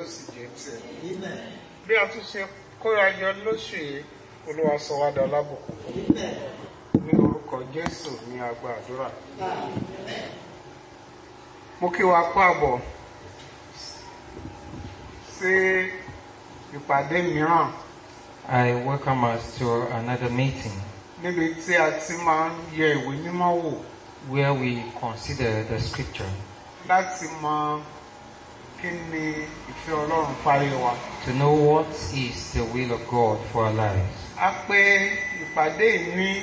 yóò sì jẹ́ tiẹ̀. bí a tún ṣe kóra jọ lóṣù yìí olúwa sọ wá dá lábùkún ní orúkọ jésù ní agba àdúrà. mo kí wa kú àbọ̀ sí ìpàdé mìíràn I welcome us to another meeting níbi tí a ti máa ń yẹ ìwé mímọ́ wò where we consider the scripture láti mọ kí ni ìfẹ́ ọlọ́run parí wa. to know what is the will of God for our lives. a pè ìpàdé yìí ní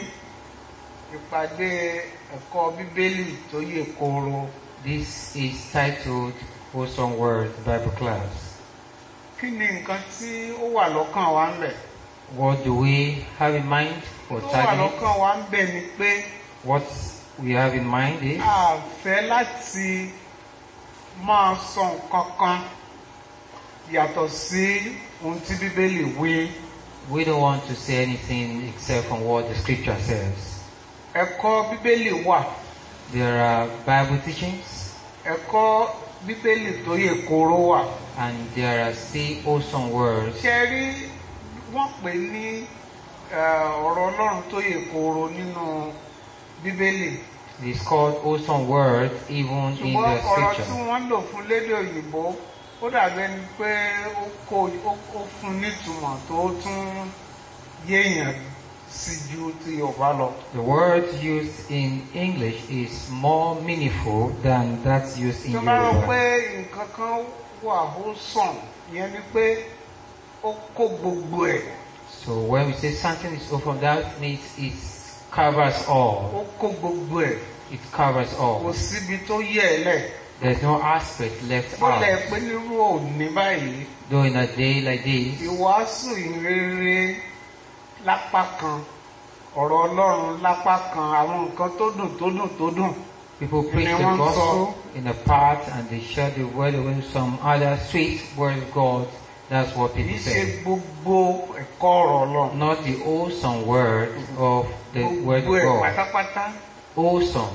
ìpàdé ẹ̀kọ́ bíbélì tó yè kooro. This is titled Wholesome Word Bible Class. kí ni nǹkan tí ó wà lọ́kàn wa ń bẹ̀? What do we have in mind or tó wà target? lọ́kàn wa ń bẹ̀ ni pé What we have in mind is a fẹ́ láti máa sọ nǹkan kan yàtọ̀ sí ohun tí bíbélì wí. we don't want to say anything except from what the scripture says. ẹ̀kọ́ bíbélì wà There are Bible teachings ẹ̀kọ́ bíbélì tó yè kooro wà. and there are still wholesome words. ṣe rí wọ́n pè ní eh, ọ̀rọ̀ ọlọ́run tó yè kooro nínú bíbélì. It's called wholesome word even in ṣùgbọ́n the ọ̀rọ̀ tí scripture. wọ́n lò fún lédè òyìnbó ó dàbí ẹni pé ó kó ó ó fún nítumọ̀ tó tún yéèyàn sí ju ti yorùbá lọ. The word used in English is more meaningful than that used in tó bá rò pé Yoruba. nǹkan kan wà ó sàn ìyẹn ni pé ó kó gbogbo ẹ̀ So when we say something is open, that means it covers all. ó kó gbogbo ẹ̀ It covers kò all. síbi tó yẹ ẹ lẹ̀. There's no aspect left ó lẹ̀ out. pé nírú òní báyìí Though in a day like this, ìwàásù ìrere lápá kan ọ̀rọ̀ ọlọ́run lápá kan àwọn nǹkan tó dùn tó dùn tó dùn people preach the Anyone gospel in a part and they share the word with some other sweet word of God. That's what kì í people ṣe say. gbogbo ẹ̀kọ́ ọ̀rọ̀ ọlọ́run Not the wholesome word of the word gbogbo of ẹ̀ God. pátápátá Wholesome.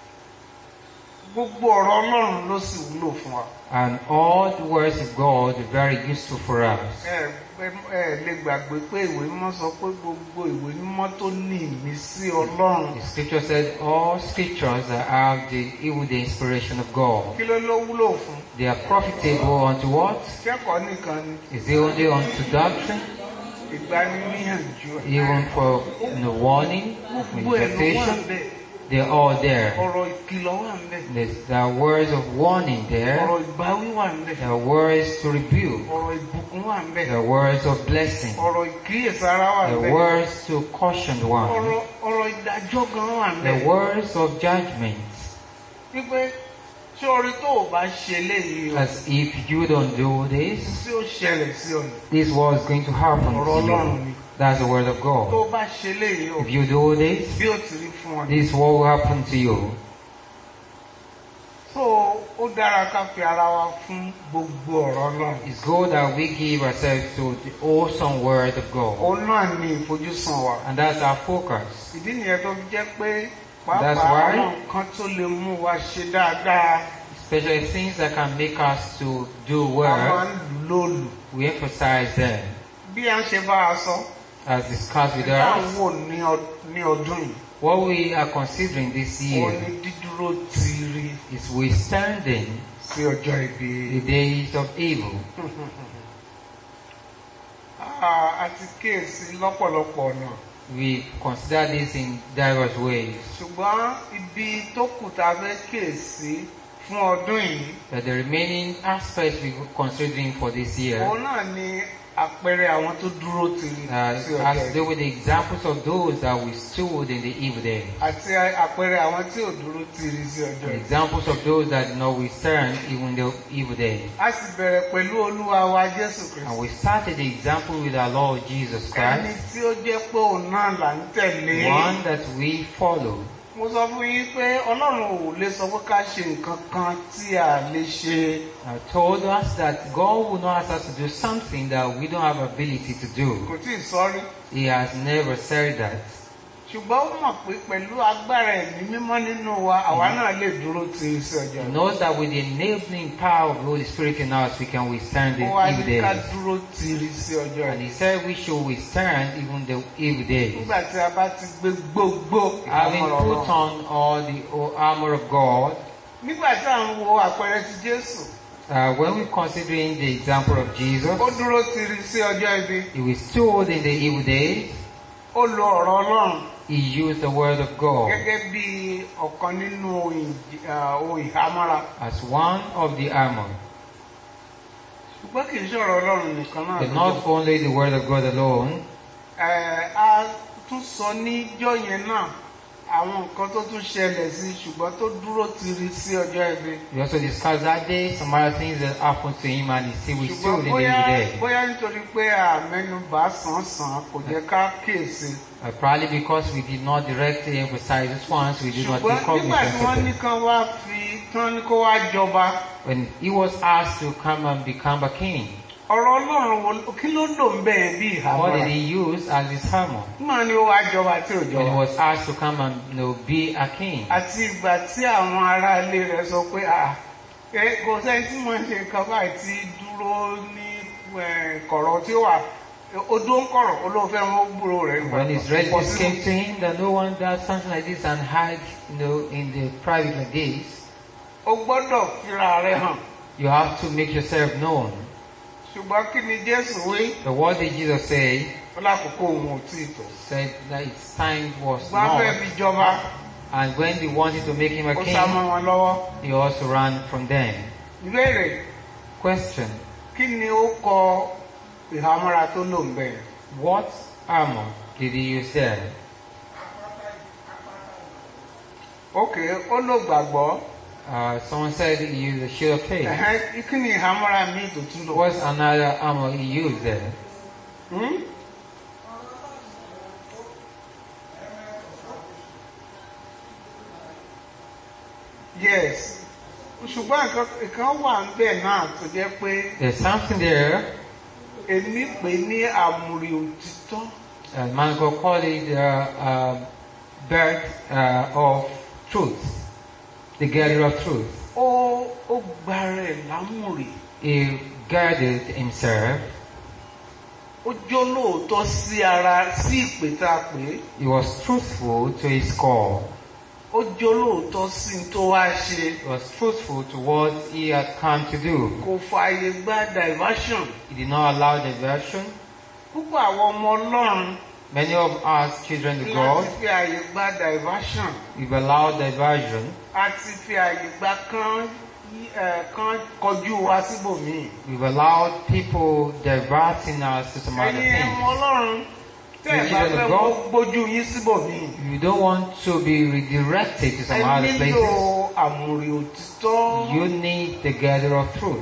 gbogbo ọ̀rọ̀ ọlọ́run ló sì wúlò fún wa And all the words of God are very useful for us. ẹ ẹ ẹ lè gbàgbé pé ìwé mímọ́ sọ pé gbogbo ìwé mímọ́ tó ní ìmísí ọlọ́run The scripture said all scriptures that have the even the inspiration of God. kí ló ló wúlò fún They are profitable unto what? kẹ́kọ̀ọ́ nìkan ni Is it only unto doctrine, ìgbaniníyànjú even for you know, warning, gbogbo ẹ̀ ló wà invitation? bẹ́ẹ̀ They're all there. ọ̀rọ̀ ìkìlọ̀ wà ń bẹ́ẹ̀. There's, there are words of warning there. ọ̀rọ̀ ìbáwí wà ń bẹ̀. There are words to rebuke. ọ̀rọ̀ ìbùkún wà ń bẹ̀. There are words of blessing. ọ̀rọ̀ ìkíyèsára wà ń There bẹ̀. are words to caution the one. ọ̀rọ̀ ọ̀rọ̀ ìdájọ́ gan wà ń The bẹ̀. words of judgment. wípé tí orí tó o bá ṣe léyìí o As if you don't do this, tí ó ṣẹlẹ̀ sí ọ ni. this was going to happen ọ̀rọ̀ to ọlọ́run you. ni. That's the word of tó o God. bá ṣe léyìí o If you do this, bí ó ti rí fún ọ ni. this is what will happen to you. so ó dára ká fi ara wa fún gbogbo ọ̀rọ̀ ọlọ́run. It's good that we give ourselves to the awesome word of God. òun náà ni ìfojúsùn wa. And that's our focus. ìdí nìyẹn tó fi jẹ́ pé That's pàápàá why- àwọn nǹkan tó lè mú wa ṣe dáadáa Especially things that can make us to do a máa well, ń lò lòlù. we emphasize them. bí a ń ṣe bá a sọ. As discussed with Ìdáhùn us, wò ní ọ- ní ọdún yìí. what we are considering this Ó year ní dídúró tiiri is withstanding sí ọjọ́ ibi. the days of evil. Ah, A ti kíyèsí lọ́pọ̀lọpọ̀ ọ̀nà. We consider this in diverse ways. Ṣùgbọ́n ibi tó kù tá a fẹ́ kíyèsí fún ọdún yìí. But the remaining aspects we're considering for this year Òun náà ni àpẹẹrẹ àwọn tó dúró tiiri uh, sí ọjọ́ has to ibi. do with the examples of those that withstood in the evil day. Àti àpẹẹrẹ àwọn tí ò dúró tiiri sí ọjọ́ The ibi. examples of those that did not withstand even the evil day. A sì bẹ̀rẹ̀ pẹ̀lú Olúwa wa Jésù And Kristi. we started the example with our Lord Jesus Ẹni Christ, tí ó jẹ́ pé òun náà là ń tẹ̀lé. one that we follow. Mo sọ fún yín pé Ọlọ́run ò lè sọ pé ká ṣe nǹkan kan tí a lè ṣe. Uh, told us that God will not ask us to do something that we don't have ability to do. Kò tí ì sọ́rí. He has never said that. ṣùgbọ́n ó mọ̀ pé pẹ̀lú agbára ẹ̀mí mímọ́ nínú wa àwa náà lè dúró ti iṣẹ́ ọjọ́ He ìbí. knows that with the enabling power of the Holy Spirit in us, we can withstand the ó wá evil ní ká days. dúró ti iṣẹ́ ọjọ́ And ìbí. he said we should withstand even the evil days. nígbà tí a bá ti gbé gbogbo Having ìhámọ́ra put Ọlọ́run. on all the o- armor of God, nígbà tí à ń wo àpẹẹrẹ ti Jésù uh, when we're considering the example of Jesus, ó dúró ti iṣẹ́ ọjọ́ ìbí. he withstood in the evil days, ó lo ọ̀rọ̀ Ọlọ́run he used the word of God gẹ́gẹ́ bí ọ̀kan nínú ohun ìj- ah, ohun ìhámọ́ra. as one of the armor. ṣùgbọ́n kì í ṣọ̀rọ̀ Ọlọ́run nìkan náà. But ló not jẹ́. only the word of God alone, Ẹ̀, a tún sọ níjọ́ yẹn náà àwọn nǹkan tó tún ṣẹlẹ̀ sí ṣùgbọ́n tó dúró tiri sí ọjọ́ ìbí. we also discussed that day some other things that happened to him and he still ṣùgbọ́n withstood in the bóyá evil day. bóyá nítorí pé àmẹ́nubà sàn-sàn kò jẹ́ ká kíyèsí. Uh, probably because we did not directly emphasize this once, we did not ṣùgbọ́n take nígbà tí wọ́n ní cognizance of it. kán wá fi tán ní kó wá jọba When he was asked to come and become a king, ọ̀rọ̀ Ọlọ́run wo kí ló lò ń bẹ̀yẹn bí what ìhámọ́ra. did he use as his armor? Nígbà ni ó wá jọba tí ò When he jọba. was asked to come and you know, be a king. àti ìgbà tí àwọn ará ilé rẹ̀ sọ pé à ẹ kò sẹ́ni tí mo ń ṣe nǹkan báyìí tí dúró ní ẹ̀, kọ̀rọ̀ tí ó wà odó ń kọ̀rọ̀ olóòfẹ́ wọn ó gbúrò rẹ̀. When his relatives came to him that no one does something like this and hide you know, in the private like this, o gbọ́dọ̀ fira rẹ̀ hàn. you have to make yourself known. ṣùgbọ́n kí ni Jésù wí? But what did Jesus say? ó lákòókò òun ò tí ì tó. Said that its time was wọ́n á fẹ́ not. fi jọba And when they wanted to make him a ó sá mọ́ king, wọn lọ́wọ́. he also ran from them. ìbéèrè Question. kí ni ó kọ ìhámọ́ra tó lò ń bẹ̀? What armor did he use there? ókè ó lò gbàgbọ́. Uh, someone said he used a shield of faith. Ẹ̀hẹ́n, kí ni ìhámọ́ra míì tó tún lò? What's another armor he used there? Hmm? Yes. Ṣùgbọ́n nǹkan nǹkan wà ń bẹ̀ náà tó jẹ́ pé There's something there. èmi pè ní àmùrè òtítọ́. Uh, man could call it uh, uh, birth uh, of truth, the gatherer of truth. Ó ó gba rẹ̀ lámùrè. He guarded himself. Ó jó lóòótọ́ sí ara sí ìpè tá a pè é. He was truthful to his call. Ó jó lóòótọ́ sí ní tó wá ṣe. He was truthful to what he had come to do. Kò fààyè gba diversion. He did not allow diversion. Púpọ̀ àwọn ọmọ Ọlọ́run Many of us children of láti God, fi ààyè gba diversion. we've allowed diversion. a ti fi àyè gba kán yí- ẹ̀, kán kọjú wa síbòmíì. We've allowed people diverting us to some other ẹ̀yin ẹ̀mọ things. ọlọ́run tẹ́ ẹ̀ bá Children fẹ́ of kó God. gbójú yín síbòmíì. You don't want to be redirected to ẹ some other nílò places. àmùrè òtítọ́. You need the gatherer of truth.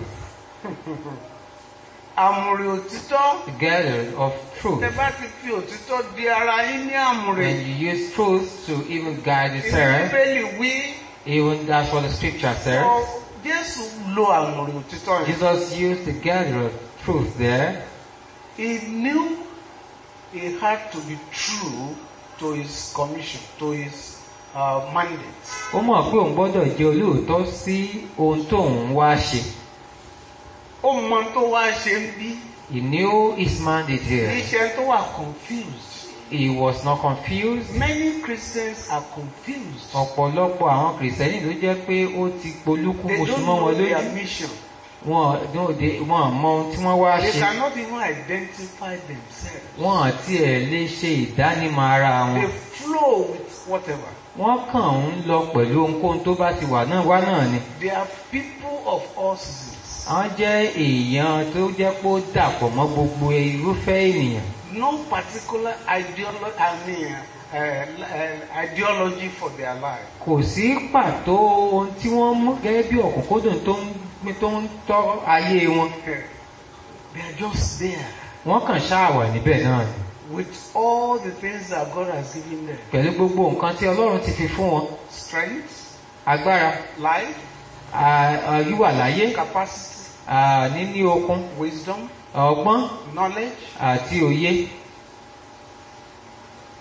àmùrè òtítọ́. The gatherer of truth. tẹ́ bá ti fi òtítọ́ di ara yín ní àmùrè. When you use truth to even guide ìní yourself, bíbélì wí. even that's what the scripture says. ọ, Jésù lo àmùrè òtítọ́ yẹn. Jesus used the gatherer of truth there. He knew he had to be true to his commission, to his uh, mandate. Ó mọ̀ pé òun gbọ́dọ̀ jẹ́ olóòótọ́ sí ohun tóun wá ṣe. ó mọ tó wá ṣe ń bí He knew his mandate here. iṣẹ́ tó wà confused. He was not confused. Many Christians are confused. Ọ̀pọ̀lọpọ̀ àwọn kìrìsìtẹ́nì ló jẹ́ pé ó ti polúkú They oṣù don't mọ́ know wọn their lójú. mission. Wọn ò dé- wọn ò mọ ohun tí wọ́n wá They ṣe. cannot even identify themselves. Wọn àti ẹ̀ lè ṣe ìdánimọ̀ ara They wọn. flow with whatever. Wọ́n kàn ń lọ pẹ̀lú ohunkóhun tó bá ti wà náà wá náà ni. They are people of all seasons. Àwọn jẹ́ èèyàn tó jẹ́ pé ó dàpọ̀ mọ́ gbogbo irúfẹ́ ènìyàn. No particular ideolo I mean, uh, uh, ideology for their life. Kò sí pàtó ohun tí wọ́n mú gẹ́gẹ́ bí ọ̀kúnkúndùn tó ń tó ń tọ́ ayé wọn. They are just there Wọ́n kàn ṣáà wà níbẹ̀ náà ni. with all the things that God has given them. Pẹ̀lú gbogbo nǹkan tí Ọlọ́run ti fi fún wọn. Strength, Agbára, life, à- à, wíwà láyé, capacity, à, níní okun, wisdom, ọgbọ́n knowledge. àti òye.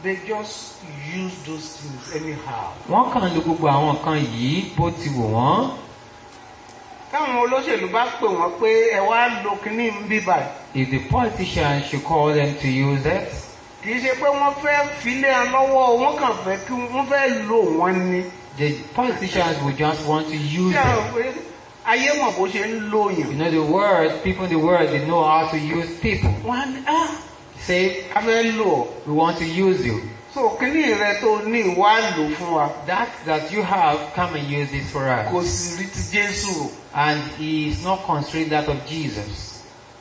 they just use those things anyhow. Wọ́n kàn lo gbogbo àwọn nǹkan yìí bó ti wù wọ́n. táwọn olóṣèlú bá pè wọ́n pé ẹ wá lo kínní ń bí báyìí If the politicians should call them to use it, kì í ṣe pé wọ́n fẹ́ filé ẹ lọ́wọ́ wọ́n kàn fẹ́ kí wọ́n fẹ́ lò wọ́n ni. the politicians would just want to use ṣé àwọn it. pé ayé mọ̀ bó ṣe ń lo You yàn. know, the world, people in the world, they know how to use people. wọ́n á ní ah Say, a fẹ́ lò ọ́. we want to use you. so kínní rẹ tó ní ìwà lò fún wa That that you have, come and use it for kò us. sì rí ti Jésù rò. And he is not constrained that of Jesus.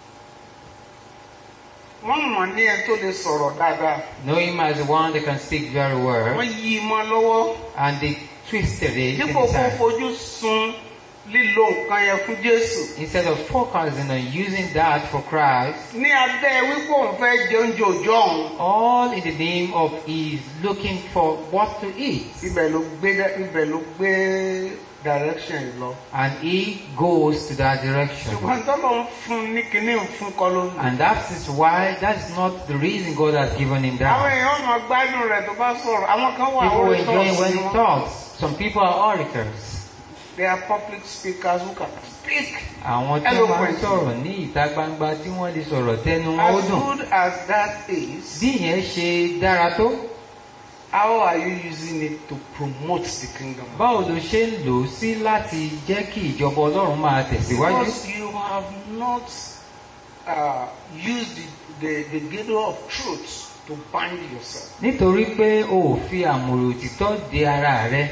wọ́n mọ̀ ní ẹ tó lè sọ̀rọ̀ dáadáa Know him as the one that can speak very wọ́n well. yí i mọ́ lọ́wọ́ And they twisted it in dípò his kó hand. fojú sun lílo nǹkan yẹn fún Jésù. Instead of focusing on using that for Christ, ní abẹ́ wípé òun fẹ́ jẹ oúnjẹ òòjọ́ òun all in the name of he's looking for what to eat. ibẹ̀ ló gbé ibẹ̀ ló gbé direction yìí lọ. And he goes to that direction. ṣùgbọ́n tọ́lọ̀ ń fún ní kinní ń fún kọ́ ló ń lò. And that is why, that is not the reason God has given him àwọn that. èèyàn máa gbádùn rẹ̀ tó bá sọ̀rọ̀ àwọn kan wà People orí enjoy when tọ́ọ̀sì he wọn. talks. Some people are orators. they are public speakers who can speak. Àwọn tí wọ́n máa ń Eloquent. sọ̀rọ̀ ní ìta gbangba tí wọ́n lè sọ̀rọ̀ tẹnu wọn ó as dùn. good as that is Bí ìyẹn ṣe dára tó, how are you using it to promote the kingdom. báwo ló ṣe ń lò ó sí láti jẹ́ kí ìjọba Ọlọ́run máa tẹ̀síwájú? because you have not uh, used the, the, the gateway of truth to bind yourself. Nítorí pé o ò fi àmùrè òtítọ́ de ara rẹ.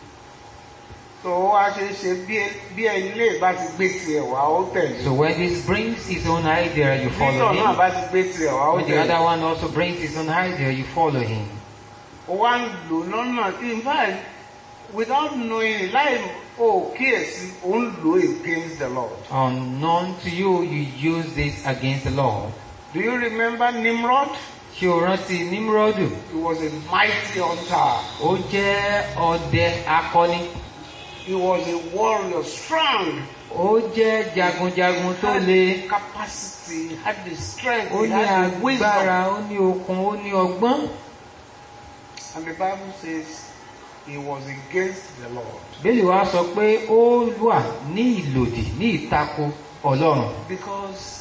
tó wá ṣe é ṣe bí bí ẹni lè bá ti gbé tiẹ̀ wá ó tẹ̀lé. So when this brings his own idea, you follow Victor náà him. bá ti gbé tiẹ̀ wá ó When the tẹ̀lé. other one also brings his own idea, you follow him. ó wá ń lò lọ́nà tí in fact without knowing láì ó kíyèsí ó ń lò against the Lord. Unknown to you, you use this against the Lord. Do you remember Nimrod? Ṣé o rántí Nímúrọ́dù? He was a mighty hunter. Ó jẹ́ ọdẹ akọni. He was a warrior, strong. Ó jẹ́ jagunjagun tó had le. capacity, he had the strength, Ó he ní had the wisdom. agbára, ó ní okun, ó ní ọgbọ́n. And the Bible says he was against the Lord Bẹ́ẹ̀ni wá sọ pé ó wà ní ìlòdì ní ìtako Ọlọ́run. because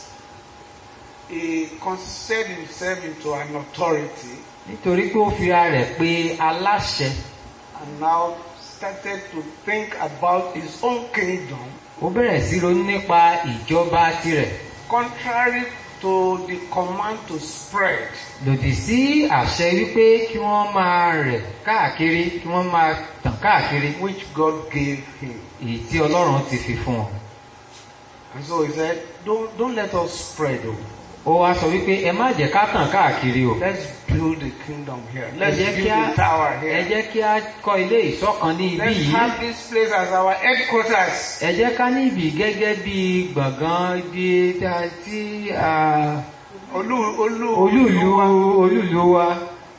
he considered himself into an authority Nítorí pé ó fi ara rẹ̀ pé aláṣẹ. and now started to think about his own kingdom Ó bẹ̀rẹ̀ sí ronú nípa ìjọba tirẹ̀. contrary to the command to spread. Lòdì sí àṣẹ wípé kí wọ́n máa rẹ̀ káàkiri, kí wọ́n máa tàn káàkiri. which God gave him. Èyí tí Ọlọ́run ti fi fún wọn. And so he said, don't, don't let us spread. Oh. Ó wá sọ wípé ẹ má jẹ́ ká tàn káàkiri o. Let's build the kingdom here. Ẹ Let's jẹ́ build kí á a tower ẹ here. jẹ́ kí á kọ́ ilé ìṣọ̀kan ní ibi Let's yìí. have this place as our headquarters. Ẹ jẹ́ ká ní ibì gẹ́gẹ́ bí gbọ̀ngàn ibi tí a- tí a- Olú, olú, olúùlú olúùlú wa.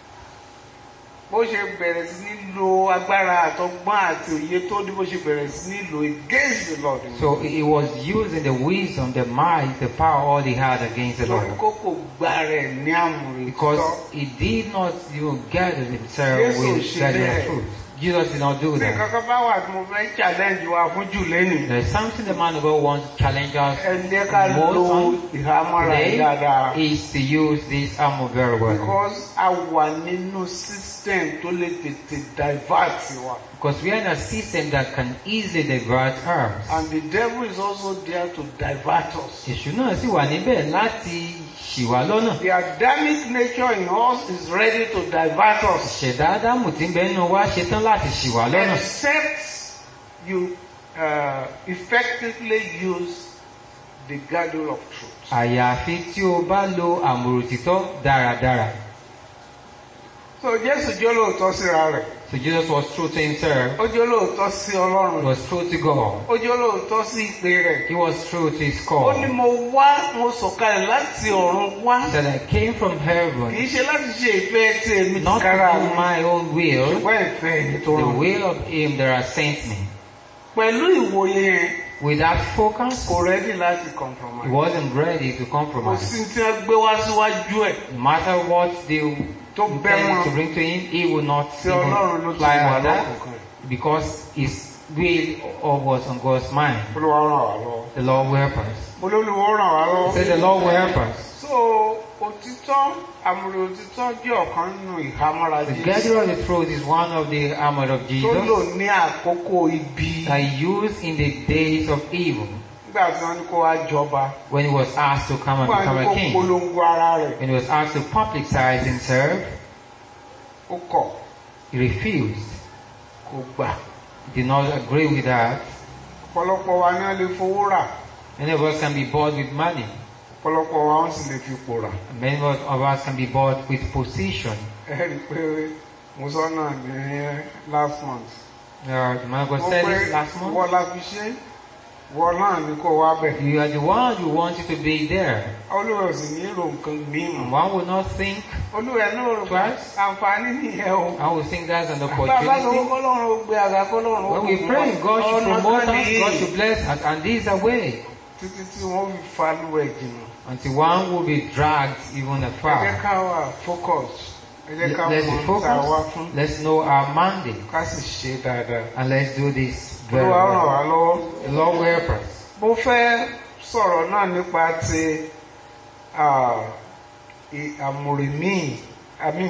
bó ṣe bẹ̀rẹ̀ sí ní lo agbára àtọgbọ́n àti òye tó ní bó ṣe bẹ̀rẹ̀ sí ní lo against the Lord. So he was using the wisdom, the might, the power all he had against the Lórí Lord. kókò gba rẹ̀ ní àmúre Because tọ́. he did not even gather himself Yes, with she gather did. truth. Jesus did not do Bí that. kankan bá wà tí mo fẹ́ challenge wa fún jù lẹ́nu. There's something the man of God wants to challenge us Ẹ jẹ́ ká lo most on ìhámọ́ra yìí dáadáa. today is to use this armor very well. Because a wà nínú system tó lè tètè divert wa. Because we are in a system that can easily divert us. And the devil is also there to divert us. Èṣù náà sì wà níbẹ̀ láti ṣì wá lọ́nà. The Adamic nature in us is ready to divert us. Ìṣẹ̀dá Ádámù tí ń bẹ nínú wa ṣetán láti ṣì wá lọ́nà. Except you uh, effectively use the girdle of truth. Àyàfi tí o bá lo àmùrò títọ́ dáradára. So Jésù jẹ́ olóòótọ́ síra rẹ̀. So Jesus was true to himself. Ó jẹ́ olóòótọ́ sí He Ọlọ́run. was true to God. Ó jẹ́ olóòótọ́ sí ìpè rẹ̀. He was true to his Ó ní call. mo wá mo sọ̀kalẹ̀ láti ọ̀run wá. He said, I came from Kì heaven í ṣe láti ṣe ìfẹ́ tí èmi not ti to kára do mi. my own will, Ṣùgbọ́n ìfẹ́ ẹni tó the rán mi. will of him that has sent me. Pẹ̀lú ìwòye yẹn, With that focus, kò rẹ́dí láti he compromise. wasn't ready to Kò compromise. sí tí wọ́n gbé wá síwájú ẹ̀. No matter what they tó bẹ́ intended to wọn bring to him, he would not tí ọlọ́run ló even ti fly wà on that lọ́kùnkàn because his will or was on God's mind. olúwa ràn wá lọ́wọ́ The Lord will help us. olólùwọ́ ràn wá lọ́wọ́ Say the Lord will help us. so òtítọ́ àmúre òtítọ́ jẹ́ ọ̀kan nínú ìhámọ́ra The Jésù gathering of the truth is one of the armor of tó lò Jesus ní àkókò ibi that he used in the days of evil nígbà tí wọ́n ní kó wá jọba when he was asked to come and nígbà become tí a kó king. polongo ara rẹ̀ When he was asked to publicize himself, ó kọ̀ he refused. kò gbà He did not agree with that. ọ̀pọ̀lọpọ̀ wa ní wọ́n lè fowó rà Many of us can be bought with money. ọ̀pọ̀lọpọ̀ wa wọ́n sì lè fi ipò rà Many of us can be bought with position. ẹ rí i pé mo sọ náà ní last month Uh, the man of God mo said pé this last month. wọ́n la fi ṣe wọ́n náà ní kó wá bẹ̀ You are the one who wanted to be there. olúwa ò sì nílò nǹkan mímọ́ And one will not think, olúwa ẹ̀ náà rò pé Twice. àǹfààní nìyẹn o I will think that's an bàbá lọ́wọ́ opportunity. kọ́lọ́run ó gbé àga kọ́lọ́run ó When we kò pray, fún God wa. should Ọ̀nà promote kan us, nìyí. God should bless us, and this is a way títí tí wọ́n fi falú ẹ̀ jìnnà until one will be dragged even ẹ jẹ́ afar. ká wà focus ẹ jẹ́ ká Let's be mọ̀ tá a wá fún focused, let's know our mandate, ká sì ṣe dáadáa and let's do this very olúwa ràn well. wá lọ́wọ́. The Lord will help us. mo fẹ́ sọ̀rọ̀ náà nípa ti ah, i- àmùrè míì àmì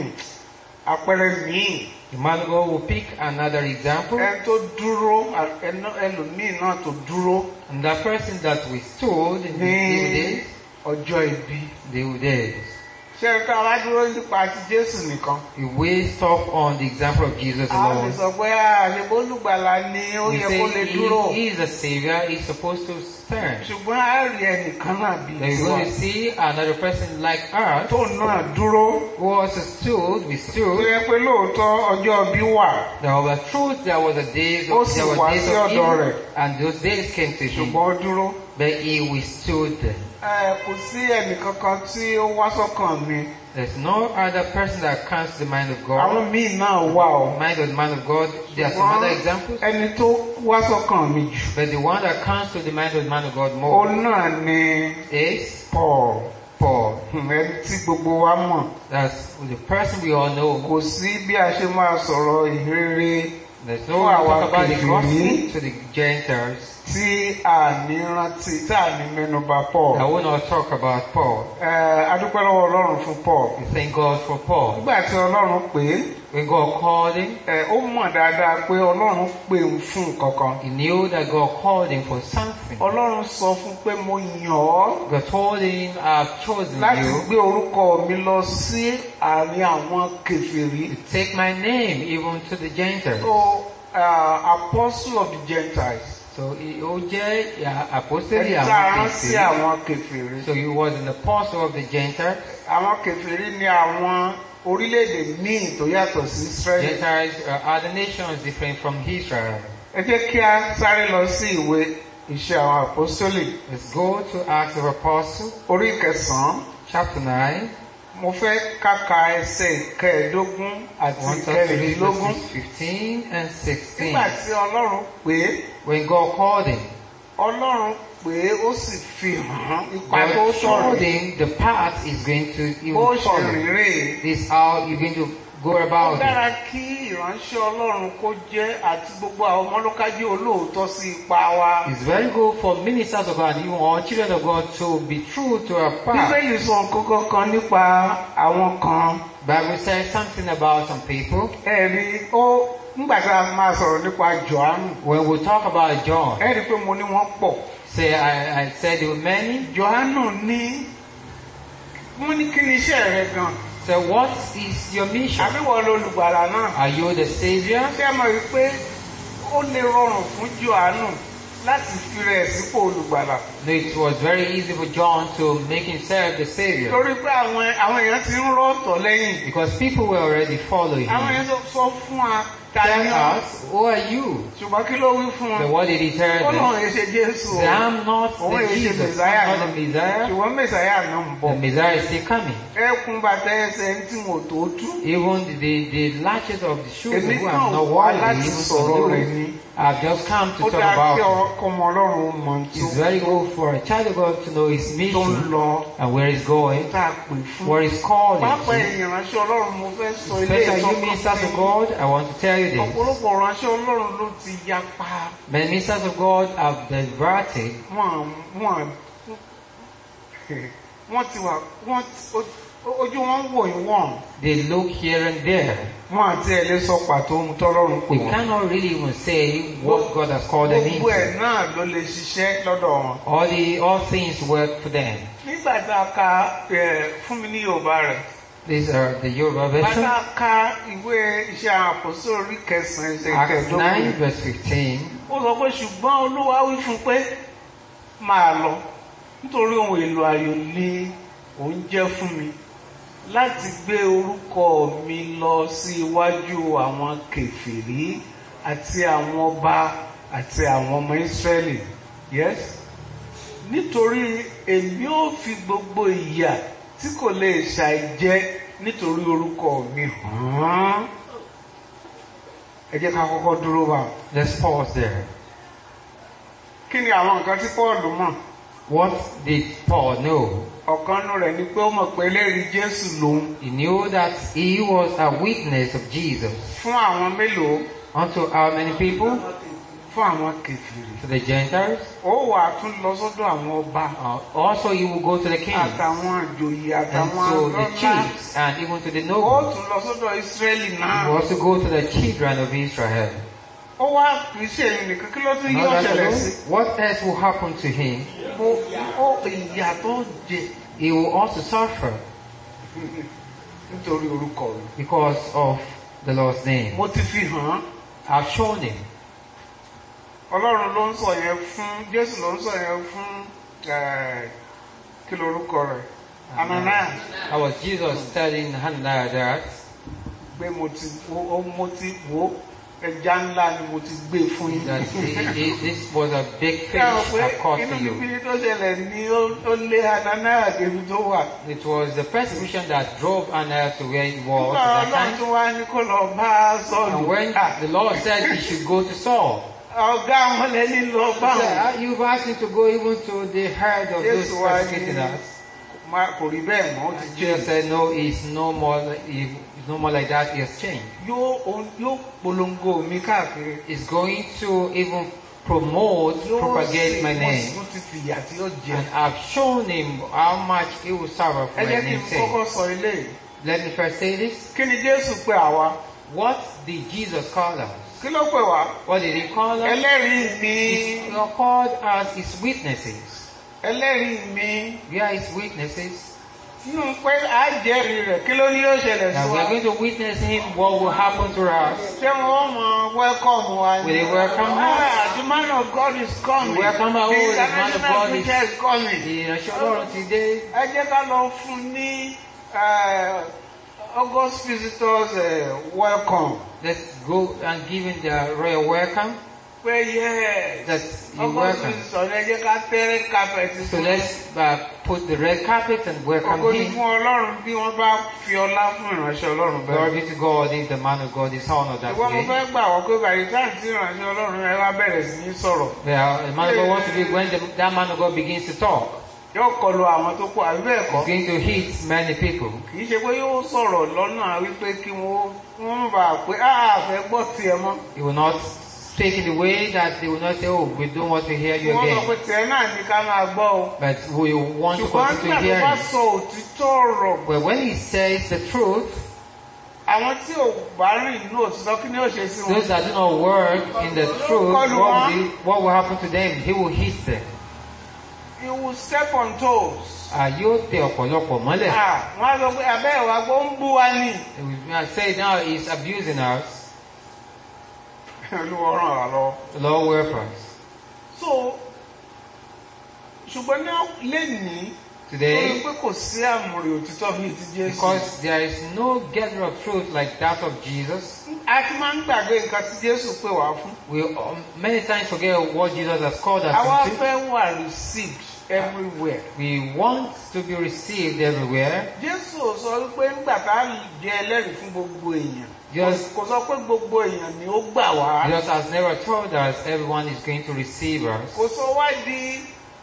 àpẹẹrẹ míì The man of God will pick another example, ẹni tó dúró à- ẹnu- ẹlòmíì náà tó dúró and that person that withstood in the ní evil days, ọjọ́ ibi. the evil days. ṣé ẹ ká wá dúró nípa ti Jésù nìkan. If we stop on the example of Jesus a lè alone, sọ pé àṣebó olùgbàlà ni ó we yẹ kó lè say dúró. he, he is a savior, he's supposed to stand. ṣùgbọ́n a rí ẹnìkan náà bíi Then we're tiwa going to see another person like us tó náà dúró. who also stood, we tó stood. yẹ pé lóòótọ́ ọjọ́ bí wà There was truth, there was a days Ó of, sì there wá was days sí of ọ̀dọ̀ evil, rẹ̀. and those days came to him, ṣùgbọ́n ó dúró. but he withstood them. Ẹ, kò sí ẹnìkankan tí ó wá sọ́kàn mi. There's no other person that comes to the mind of God. àwọn míì náà wà ó. The mind of the man of God, there are some other examples, ẹni tó wá sọ́kàn mi jù. but the one that comes to the mind of the man of God ó more náà ni is Paul. Paul. Hmm, ẹni tí gbogbo wa mọ̀. That's the person we all know. kò sí bí a ṣe máa sọ̀rọ̀ ìhéré There's no Fún way to àwa talk about the kèfèrí. gospel to the Gentiles. tí a ní rántí tí a ní mẹ́nubà Paul. I will not talk about Paul. Ẹ, a dúpẹ́ lọ́wọ́ Ọlọ́run fún Paul. We thank God for Paul. nígbà tí Ọlọ́run pè é When God called him, ẹ, ó mọ̀ dáadáa pé Ọlọ́run pè ń fún nǹkan kan. he knew that God called him for something. Ọlọ́run sọ fún pé mo yàn ọ́ God told him, I've chosen láti you gbé orúkọ mi lọ sí àárín àwọn kèfèrí. to take my name even to the Gentiles. So, uh, apostle of the Gentiles. So he ó jẹ́ uh, apostle Ẹni tá a rán sí àwọn àwọn kèfèrí. So he was an apostle of the Gentiles. Àwọn kèfèrí ni àwọn orílẹ̀-èdè míì tó yàtọ̀ sí Israẹli. Gentiles are other nations different from Israel. Ẹ jẹ́ kí a sáré lọ sí ìwé iṣẹ́ àwọn apostoli Let's go to Acts of Apostles, orí kẹsàn-án. chapter 9. Mo fẹ́ káka ẹsẹ̀ kẹẹ̀ẹ́dógún àti want us to read kẹrìndínlógún. verses 15 and 16. Nígbà tí Ọlọ́run pè é, When God called him, Ọlọ́run pè é ó sì fi hàn ipa tó God showed sọ̀rọ̀. him the path he's going to Bó even ṣe follow. rìn rèé. This is how you're going to go Ó about it. dára kí ìránṣẹ́ Ọlọ́run kó jẹ́ àti gbogbo àwọn ọmọlúkájí olóòótọ́ sí ipa wa. It's very good for ministers of God, even all children of God, to be true to our path. Bíbélì sọ nǹkan kan nípa àwọn kan. Bible says something about some people. Ẹ̀rí ó nígbà tí a máa sọ̀rọ̀ nípa Jòhánù. When we talk about John, Ẹ̀rí pé mo ní wọ́n pọ̀. say I, I said there were many. Jòhánù ní wọ́n ní kí ni iṣẹ́ rẹ gan. So what is your mission? Àbí wọ́n lolùgbàlà náà. Are you the savior? Ṣé ẹ mọ̀ wípé ó lè rọrùn fún Jòhánù láti fi rẹ̀ sípò olùgbàlà? No, it was very easy for John to make himself the savior Torí pé àwọn àwọn èèyàn ti ń rọ́ọ̀tọ̀ lẹ́yìn. because people were already following Àwọn him. èèyàn sọ- sọ fún wa Tell tani us, who are you? ṣùgbọ́n kí ló wí fún But wọn? what did he tell Ó them? lóun èé ṣe Jésù o. Say, I'm not Òun the èé ṣe Jesus, Mèsáyà I'm náà. not the Messiah. Ṣùgbọ́n Mèsáyà náà ń bọ̀. The Messiah is still coming. Ẹkùn bàtà ẹsẹ̀ ń tí wọn ò tó tú. Even the, the latches of the shoes Èmi who kàn are not wá worthy, láti even sọ̀rọ̀ for rẹ̀ those, ni. I've just come to Ó talk dáa kí about it. ọkọ ọmọ Ọlọ́run ó mọ tí It's very good for a child of God to know his tó ń mission lọ and where he's going, tá a pè fún. where he's calling pápá to. èèyàn ránṣẹ́ ọlọ́run mo fẹ́ sọ ilé Especially you ìtọ́kọ̀ ministers of God, I want to tell you this. ọ̀pọ̀lọpọ̀ ránṣẹ́ ọlọ́run ló ti yapa Many ministers of God have diverted wọ́n wọ́n wọ́n ti wà wọ́n ojú wọn wò yín wọ́n They look here and there. wọ́n àti ẹ̀ lè sọ pàtó ohun tọ́lọ́run pè We wọ́n. cannot really even say what God has called them gbogbo ẹ̀ into. náà ló lè ṣiṣẹ́ lọ́dọ̀ wọn. All the all things work for them. nígbà tá a ka ẹ̀, fún mi ní yorùbá rẹ̀ These are the Yoruba bá version. tá a ka ìwé iṣẹ́ àpòsí orí kẹsàn-án ẹsẹ̀ Acts 9 kẹẹ̀ẹ́dógún verse 15. ó sọ pé ṣùgbọ́n olúwa wí fún un pé máa lọ nítorí ohun èlò ayò ni òun jẹ́ fún mi láti gbé orúkọ mi lọ sí iwájú àwọn kèfèrí àti àwọn ọba àti àwọn ọmọ Ísírẹ́lì yes nítorí èmi ò fi gbogbo ìyà tí kò lè ṣàìjẹ nítorí orúkọ mi hàn án ẹ jẹ́ ká kọ́kọ́ dúró bá wọn. Let's pause there. kí ni àwọn nǹkan tí Paul mọ̀ What did Paul know? ọ̀kan nù rẹ̀ ni pé ó mọ̀ pé ẹlẹ́rìí Jésù lòun He knew that he was a witness of Jesus. fún àwọn mélòó Unto how many people? fún àwọn kèfèrí To the Gentiles. ó wà á tún lọ sọ́dọ̀ àwọn ọba Uh, also he will go to the kings àtàwọn àjòyè and àtàwọn to the àlọ́lá chiefs and even to the ó nobles. tún lọ sọ́dọ̀ Ísírẹ́lì He náà will also go to the children of Israel. ó wá kì í ṣe èyí nìkan kí ló tún Not yóò that ṣẹlẹ̀ alone, sí what else will happen to him? mo ó ìyà tó jẹ He will also suffer nítorí orúkọ rẹ̀ because of the Lord's name. mo ti fi hàn án I've shown him. Ọlọ́run ló ń sọ yẹn fún Jésù ló ń sọ yẹn fún eh, kí lorúkọ rẹ̀ Ananias. That was Jesus telling Hannah that pé mo ti wo ó- mo ti wo ẹja ńlá ni mo ti gbé fún yín. that he- he- this was a big fish Ẹ rò pé I've caught inú for you. bíbí tó ṣẹlẹ̀ ní ó ó lé Ananias débi tó wà. It was the persecution that drove Ananias to where he was Nígbà at Ọlọ́run that tó time. wá ní kó lọ bá And Sọ́ọ̀lù. when Ah, the Lord said he should go to Saul, Ọ̀gá wọn lẹ́ni lọ he bá said, wọn. "Ah, you've asked me to go even to the head of those Jésù wá persecuting ní us. "Ma- kò rí bẹ́ẹ̀ mọ́ ó ti Jesus jẹ́. said, no, it's no more, he's no more like that, he has changed. Yóò òun- yóò polongo mi káàkiri. He's going to even promote, Yóò propagate my mo sì name. tún ti fìyà tí ó jẹ. And I've shown him how much he will suffer for Ẹ my jẹ́ kí n name's sake. kọ́kọ́ sọ ilé yìí. Let me first say this. Kí ni Jésù pè àwa? What did Jesus call us? Kí ló pè wá? What did he call us? Ẹlẹ́rìí mi. We are called as his witnesses. ẹlẹ́rìí mi We are his witnesses. nínú pé a jẹ́rìí rẹ̀ kí ló ní yóò ṣẹlẹ̀ That sí we wa. are going to witness him what will happen to us. ṣé wọ́n mọ welcome wa Will they welcome us? Ah, the man of God is coming. We welcome our the own, the man of international God is- preacher is coming. Ìránṣẹ́ Ọlọ́run ti dé. ẹ jẹ́ ká lọ fún ní eh, August visitors eh, welcome. Let's go and give him the royal welcome. pé yes That you August welcome. visitors ẹ jẹ́ ká tẹ́rẹ́ carpet So fún let's uh, put the red carpet and welcome Ògo ni him. fún Ọlọ́run bí wọ́n bá fi ọlá fún ìránṣẹ́ Ọlọ́run bẹ́ẹ̀. Glory be to God if the man of God is honored that Ìwọ́n mo way. fẹ́ gbà wọ́n pé bàyí táà tí ìrànṣẹ́ Ọlọ́run ẹ wá bẹ̀rẹ̀ sí ní sọ̀rọ̀. Yeah, the man of God wants to be when the, that man of God begins to talk. Yóò kọlu àwọn tó kú àbí bẹ́ẹ̀ He's kọ́. going to hit many people. Kì í ṣe pé yóò sọ̀rọ̀ lọ́nà wípé kí wọ́n wọ́n bá pé áà fẹ́ gbọ́ tiẹ̀ mọ́. He will not speak in the way that they will not say, oh, we don't want to hear Kí you wọ́n sọ pé again. tiẹ̀ náà ní ká máa gbọ́ o. But we want to Ṣùgbọ́n continue nígbà to tó hear bá him. sọ òtítọ́ ọ̀rọ̀, Well, when he says the truth, àwọn tí ò bá rìn inú òtítọ́ kí ni ó ṣe sí wọn? those that do not work in the truth, what will, be, what will happen to them? He will hit them. He will step on toes. Ah, yóò tẹ ọ̀pọ̀lọpọ̀ mọ́lẹ̀. Ah, Wọ́n á sọ pé abẹ́ ìwà gbọ́ ń bú wa ní. We might say now he's abusing us. Olúwa ràn wá lọ́wọ́. The Lord will help us. So, ṣùgbọ́n ní lẹ́nìí, torí Today, pé kò sí àmùrè òtítọ́ bíi ti Jésù. because there is no gather of truth like that of Jesus, A ti máa ń gbàgbé nǹkan tí Jésù pè wá fún. we um, many times forget what Jesus has called Àwa us into. fẹ́ wà received everywhere. We want to be received everywhere. Jésù ò sọ wípé ńgbà tá a jẹ́ ẹlẹ́rìí fún gbogbo èèyàn. Yes. Kò sọ pé gbogbo èèyàn ni ó gbà wá. Jesus has never told us everyone is going to receive us. Kò sọ wá di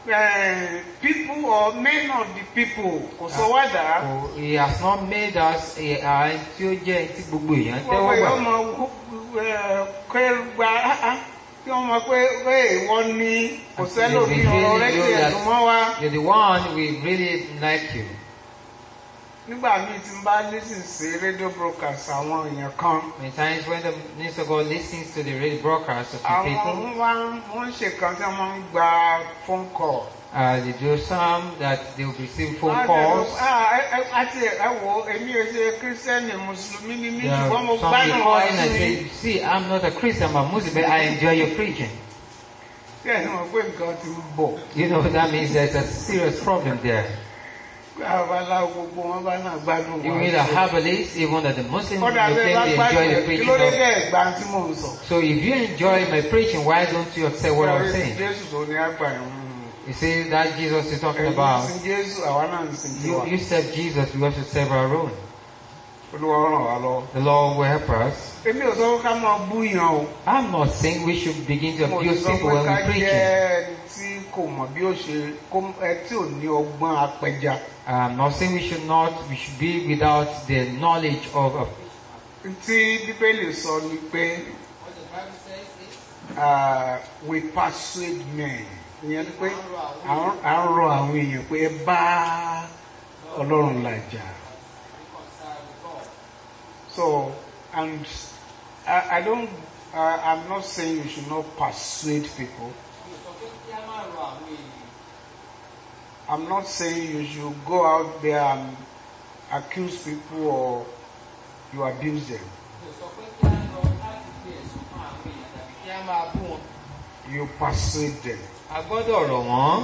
eh, people or men of the people kò sọ wá dà. Oh, He has not made us a a ẹni tí ó jẹ́ ẹni tí gbogbo èèyàn wọ́n tẹ́wọ́ pé gbà. ọmọ kẹrùgbà kí wọ́n mọ̀ pé pé wọ́n ní kò sẹ́lò bí ọ̀rọ̀ rẹ̀ kí ẹ̀dùn mọ́ wa. You're the one we really like you. nígbà míì tí n bá lísìn sí rédíò broadcast àwọn èèyàn kan Many times when the minister of God listens to the radio broadcast of some àwọn people, wọ́n wọ́n ń ṣe kan tí wọ́n máa ń gba phone call. uh, they do some that they will receive phone Wọ́n á calls. dẹ̀ lọ, "Ah, ẹ- ẹ- àti ẹ wo èmi ò ṣe kírísítẹ́nì mùsùlùmí ni mí There are ṣùgbọ́n mo some gbádùn people wá calling and sí say, see, I'm not a Christian, I'm a Muslim, but I enjoy your preaching. i. Bẹ́ẹ̀ ni wọ́n pé nǹkan ti ń bọ̀. You know, that means there's a serious problem there. Babaláwo gbogbo wọn bá náà gbádùn You wá mean the sí. herbalists, even that the Muslims, Kọ́dà they bẹ́ẹ̀ bá claim they enjoy gbádùn the ẹ̀ kí preaching ló dé of bẹ́ẹ̀ gbà tí mò ń sọ. So if you enjoy my preaching, why don't you accept what I'm Orí saying? Jésù tó ní àgbà ẹ̀wọ̀n. You see that Jesus is talking Ẹ̀yin about. sin Jésù àwa náà ń sin You, tiwa. you serve Jesus, we also serve our own. Olúwa ràn wá lọ. The Lord will help us. Èmi ò sọ pé ká máa bú yàn o. I'm not saying we should begin to Mo abuse sọ people pé when ká we're jẹ́ preaching. ẹni tí kò mọ̀ bí ó ṣe kó ẹ tí ò ní ọgbọ́n apẹja. I'm not saying we should not, we should be without the knowledge of, of Tí Bíbélì sọ ni pé uh, we persuade men. Ìyẹn ni pé à ń à ń rọ àwọn èèyàn pé ẹ bá Ọlọ́run làjà. So, and I, I don't, uh, I'm not saying you should not persuade people. I'm not saying you should go out there and accuse people or you abuse them. You persuade them. A gbọ́dọ̀ rọ̀ wọ́n.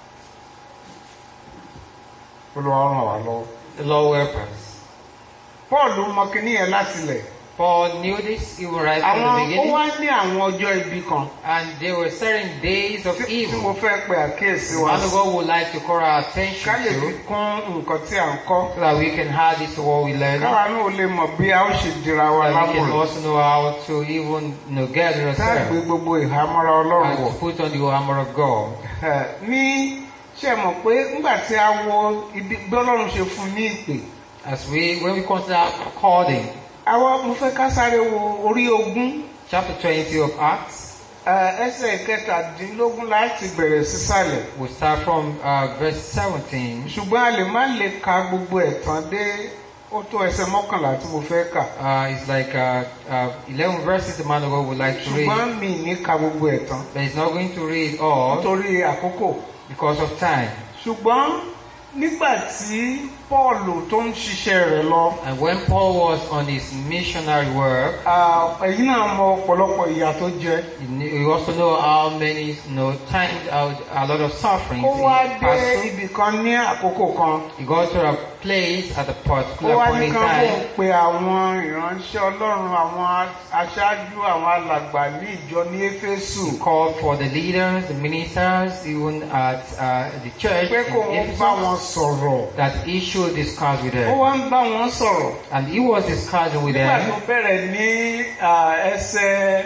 Olúwa ràn wá lọ́wọ́. The Lord will help us. Paul mọ kíní yẹn láti lẹ̀. Paul knew this even right from the Àwọn ó beginning. wá ní àwọn ọjọ́ ibi kan And there were certain days of tí tí mo evil. fẹ́ pe àkíyèsí wa One of sí. God would like to call our Ká attention lè fi to kún nǹkan tí à ń kọ́. so that we can add it to what we learn. So Káwa náà lè mọ̀ bí a ó ṣe dira wa that we can lámùrè. also know how to even you know, gather Tá a gbé ourselves gbogbo ìhámọ́ra Ọlọ́run and wọ̀. to put on the armor of God. Ẹ, ní ṣe mọ̀ pé nígbà tí a wo ibi bí Ọlọ́run ṣe fún ní ìpè. As we, when we consider calling, Àwa mo fẹ́ ká sáré wo orí ogún chapter 20 of Acts, ẹ, ẹsẹ̀ kẹtàdínlógún láti bẹ̀rẹ̀ sísàlẹ̀. we start from uh, verse 17. Ṣùgbọ́n a lè má lè ka gbogbo ẹ̀ tán dé ó tó ẹsẹ̀ mọ́kànlá tí mo fẹ́ kà. Uh, it's like uh, uh, 11 verses the man of God would like to read, Ṣùgbọ́n mi ní ka gbogbo ẹ̀ tán but he's not going to read all nítorí àkókò. because of time. Ṣùgbọ́n nígbà tí Pọ́ọ̀lù tó ń ṣiṣẹ́ rẹ̀ lọ, And when Paul was on his missionary work, ah, ẹ̀yin náà mọ ọ̀pọ̀lọpọ̀ ìyà tó jẹ. you kn- you also know how many, you know, times out a lot of suffering Ó wá he dé passed through. ibì kan ní àkókò kan. He got to a place at a Ó particular wá point ní in kan bò time. pé àwọn ìránṣẹ́ Ọlọ́run, àwọn aṣáájú, àwọn alàgbà ní ìjọ ní Éfésù. He called for the leaders, the ministers, even at uh, the church Pé kò in ń bá wọn Ephesus, sọ̀rọ̀. that he should discuss with Ó them. wá ń bá wọn sọ̀rọ̀. And he was discussing with Nígbà tó them. bẹ̀rẹ̀ ní ah, ẹsẹ̀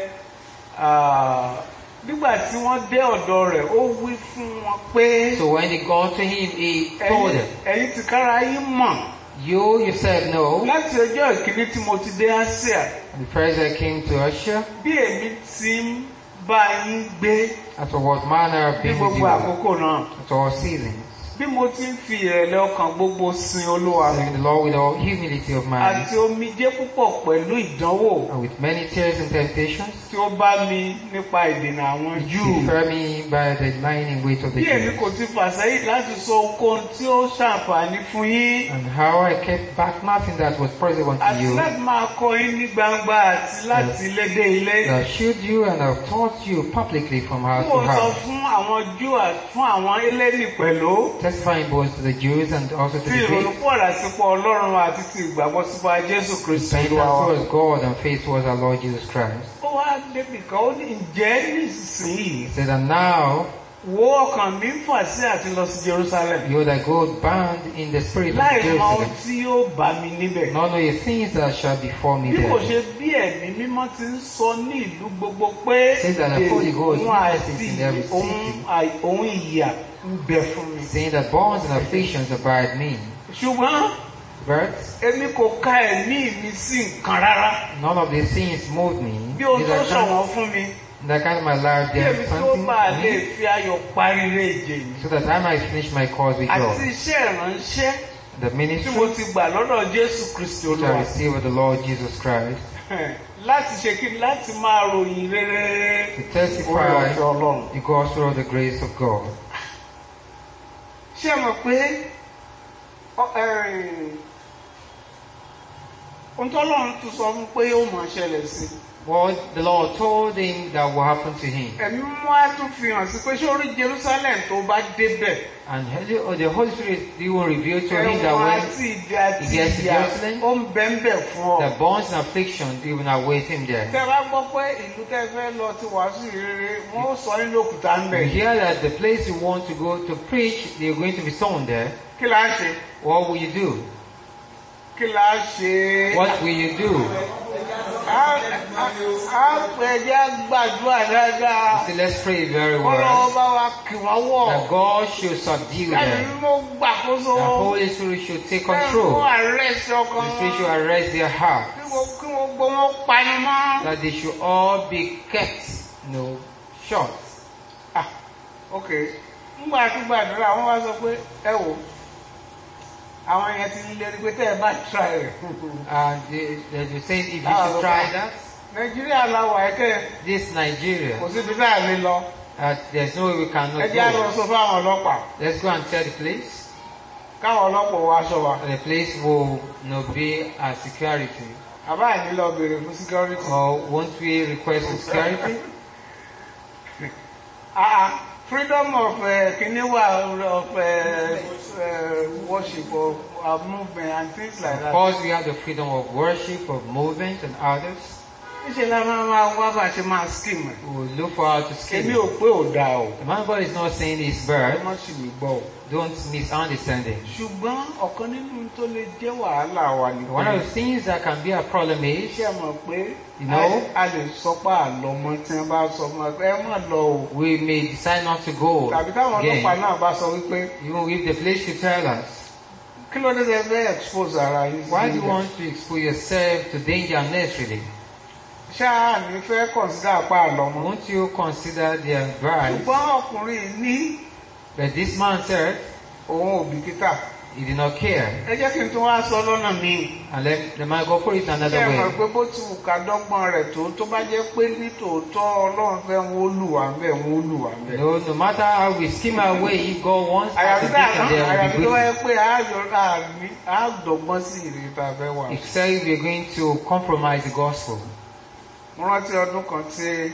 ah, nígbà tí wọ́n dé ọ̀dọ̀ rẹ̀ ó wí fún wọn pé So when they got to him, he told ẹ̀yin them, ẹ̀yin ti kára yín mọ̀ You yourself know, láti ọjọ́ ìkíní tí mo ti dé Asia the first I came to Russia, bí èmi ti ń bá yín gbé after what manner of ní being with gbogbo you, àkókò náà at all seasons, bí mo ti ń fi ìrẹ̀lẹ̀ ọkàn gbogbo sin Olúwa serving the Lord with all humility of mind, àti omijé púpọ̀ pẹ̀lú ìdánwò and with many tears and temptations, tí ó bá mi nípa ìdènà àwọn Júù. defer me by the lying weight of the Bí èmi Jews. kò ti fà sẹ́yìn láti sọ ohunkóhun tí ó ṣàǹfààní fún yín And how I kept back nothing that was present unto àti you, láti máa kọ́ yín ní gbangba àti láti ilé dé ilé. that showed you and have taught you publicly from house Mo to sọ house, fún àwọn Júù àti fún àwọn Élénì pẹ̀lú testifying both to the Jews and also to tí the Greeks, ìrònúpọ̀dà sípò Ọlọ́run àti ti ìgbàgbọ́ sípò Jésù Kristi repentance Olúwa wa. towards God and faith towards our Lord Jesus Christ. Ó wá débi kan ó ní ǹjẹ́ nísinsìnyí He said, And now wo ọkàn mi ń fà sí àti lọ sí Jerusalem you that go bound in the spirit of láì mọ ohun Jerusalem, tí yóò bá mi níbẹ̀. none of your things that shall befall me Bí kò there. ṣe bí ẹ̀mí mímọ́ ti ń sọ ní ìlú gbogbo pé Say that the Holy Ghost òun àti witnesses in every òun city. àì- òun ìyà ń bẹ fún mi. saying that bonds and afflictions abide me. ṣùgbọ́n But èmi kò ka ẹ̀mí mi sí nǹkan rárá. none of these things move me. bí ohun tó Neither can- ṣọ̀wọ́n fún mi. That kind of my life kí there èmi is tó something bá for lè me, fi ayọ̀ parí ilé ìje mi. so that I might finish my course with àti joy. iṣẹ́ ìránṣẹ́ The tí ministry mo ti gbà lọ́dọ̀ Jésù Kristi which I Olúwa. receive of the Lord Jesus Christ láti ṣe kí ni láti máa ròyìn rere to orí testify ọ̀fẹ́ Ọlọ́run. the gospel of the grace of God. ṣé ẹ mọ̀ pé ọ- ẹ̀rìn, ohun tó lọ́run tún sọ fún pé ó máa ṣẹlẹ̀ sí i. What the Lord told him that will happen to him. ẹ̀mí mú á tún fi hàn sí pé ṣé orí Jerusalem tó bá débẹ̀ And Holy- oh, the Holy Spirit he will reveal to him that ẹ̀wọ̀n when àti ìdí àti he gets to ìyà Jerusalem, ó ń bẹ́ńbẹ̀ fún ọ. the bonds and afflictions they will await him there. tẹ́ bá gbọ́ pé ìlú tẹ́ fẹ́ lọ ti wàásù rere wọ́n ó sọ yín lókùúta ń You bẹ̀. hear that the place you want to go to preach, they're going to be sown there. kí la ṣe What will you do? kí la ṣe. What will you do? a a pè jẹ́ gbàdúrà dáadáa. See, let's pray very kọ́lọ́ well. bá wa kì wọ́n wọ̀. That God should subdue ẹ̀mí them. mo gbàkóso. The Holy Spirit should take Ẹ̀mí control. mo àrẹ́sì ọkàn The Spirit should wọn. arrest their heart. kí wọ́n kí wọ́n gbọ́ wọn pani mọ́. That they should all be kept, you know, short. Ah, ok ngbà tí gbàdúrà wọ́n wá sọ pé ẹ wò àwọn yẹn ti ń lérí pé tẹ́ ẹ bá tra rẹ̀. And they, they they say if you Ah, should okay. try that, nàìjíríà la wà ẹ̀kẹ́ this Nigeria, kò síbi tá a lè lọ. uh, there's no way we ẹ cannot jẹ́ àlọ́ go. sọ fáwọn ọlọ́pàá Let's go and tell the place. káwọn ọlọ́pàá wọ aṣọ wa. The place will you know, be a security. àbá àní lọ béèrè fún security. Or won't we request for security? Ah, freedom of uh, kiniwa of uh, uh, worship of uh, movement and things like Of that. course, we have the freedom of worship, of movement, and others. Níṣẹ́ la máa máa wá bá a ṣe máa scheme ẹ̀. We will look forward to Èmi scheme. ò pé ò dáa o. The man God is not saying it's Ẹ bad. má sì mí gbọ́ o. Don't misunderstand him. Ṣùgbọ́n ọ̀kan nínú tó lè jẹ́ wàhálà wa ni One of pé the things that can be a problem is ṣé ẹ mọ̀ pé You know? a lè sọ pé àlọ́ mọ́ tí wọ́n bá sọ fún wa pé ẹ má lọ o. we may decide not to go Tàbí táwọn ọlọ́pàá again. náà bá sọ wípé Even if the place should tell us, kí ló dé tẹ́ fẹ́ expose ara yín sí why do you ibẹ̀? want to expose yourself to danger unnecessarily? Ṣáà ní fẹ́ consider apá àlọ́ mọ́. Won't you consider the advice ṣùgbọ́n ọkùnrin ní that this man said òun ò bìkítà he did not care? ẹ jẹ́ kí n tún wá sọ lọ́nà míì And let the man go put it ṣé another ẹ mọ̀ way. pé bó ti wù ká dọ́gbọ́n rẹ̀ tó tó bá jẹ́ pé ní tòótọ́ ọlọ́run fẹ́ wọn ó lù wá ń bẹ̀ wọn ó lù wá ń bẹ̀. No, no matter how we scheme our way, if God wants us to àyàfi be tá there, àyàfi will tó be wáyé good. pé àájọ àmì àádọ́gbọ́n sí ìrètí tá a fẹ́ wà. Except we're going to compromise the gospel. mo rántí ọdún kan tí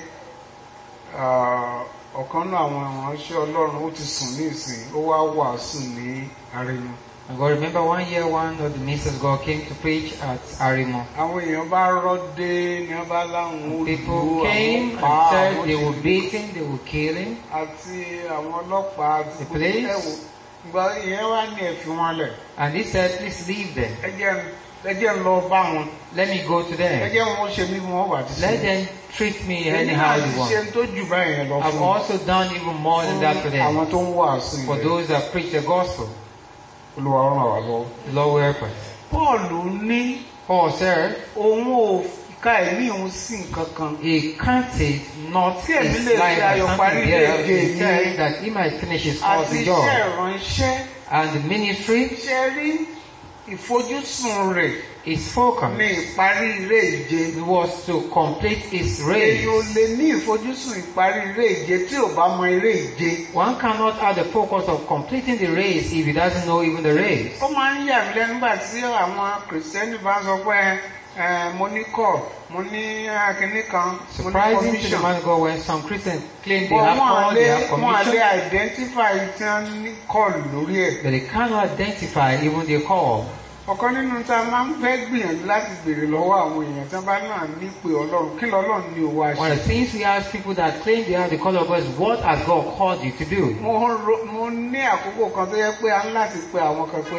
ah, ọ̀kan náà àwọn ìránṣẹ́ ọlọ́run ó ti sùn ní ìsìn ó wá wàásù ní àrẹ̀yìn. And God, remember one year one of the ministers God came to preach at Arimo. àwọn èèyàn bá rọ́dé ní wọ́n bá láwọn People olùdó came àwọn pa and said àwọn they ti would beat him, they would kill him. àti àwọn ọlọ́pàá àti The gbogbo police? ẹ̀wò ìgbà ìyẹn wá ní ẹ̀fí wọn lẹ̀ And he said, please leave them. ẹ jẹ́ n- ẹ jẹ́ n lọ bá wọn Let me go to ẹ them. jẹ́ wọn ó ṣe mí bí wọ́n bá ti ṣe Let them treat me èmi anyhow náà they ti want. ṣe tó jù báyẹn lọ I've fún also done even more than that for fún àwọn them. tó ń wàásù For ilẹ̀ those that preach the gospel, olúwa ràn wá lọ. the Lord will help us. Pọ́ọ̀lù ní Paul said, òun ò ka ẹ̀mí òun sí nǹkan kan he counted not Tí èmi his lè life fi as ayọ̀ something parí there. ilé-ìgbé He mi. said that he might finish his course àti with iṣẹ́ joy. ìránṣẹ́ And the ministry, ṣe rí ìfojúsùn rẹ̀ his focus ní ìparí ilé ìje. was to complete his Èyí race. ò lè ní ìfojúsùn ìparí eré ìje tí ò bá mọ eré ìje. One cannot have the focus of completing the race if he doesn't know even the race. Ó máa ń yà mí lẹ́nu nígbà tí àwọn kìrìsìtẹ́nì bá ń sọ pé ẹ, mo ní kọ̀, mo ní akínní kan, mo ní Surprising to the commission. man of God when some Christians claim they But have wọ́n call, á they lé have wọ́n á lé commission, identify tí wọ́n ní kọ́ọ̀lù lórí ẹ̀. but they cannot identify even their call. Ọ̀kan nínú tá a máa ń fẹ́ gbìyànjú láti béèrè lọ́wọ́ àwọn èèyàn tí wọ́n bá náà ní pé Ọlọ́run kí lọ́lọ́run ní owó One àṣẹ. of the things we ask people that claim they have the call of God is what has God called you to do? Mo ro- mo ní àkókò kan tó yẹ pé a ń láti pe àwọn kan pé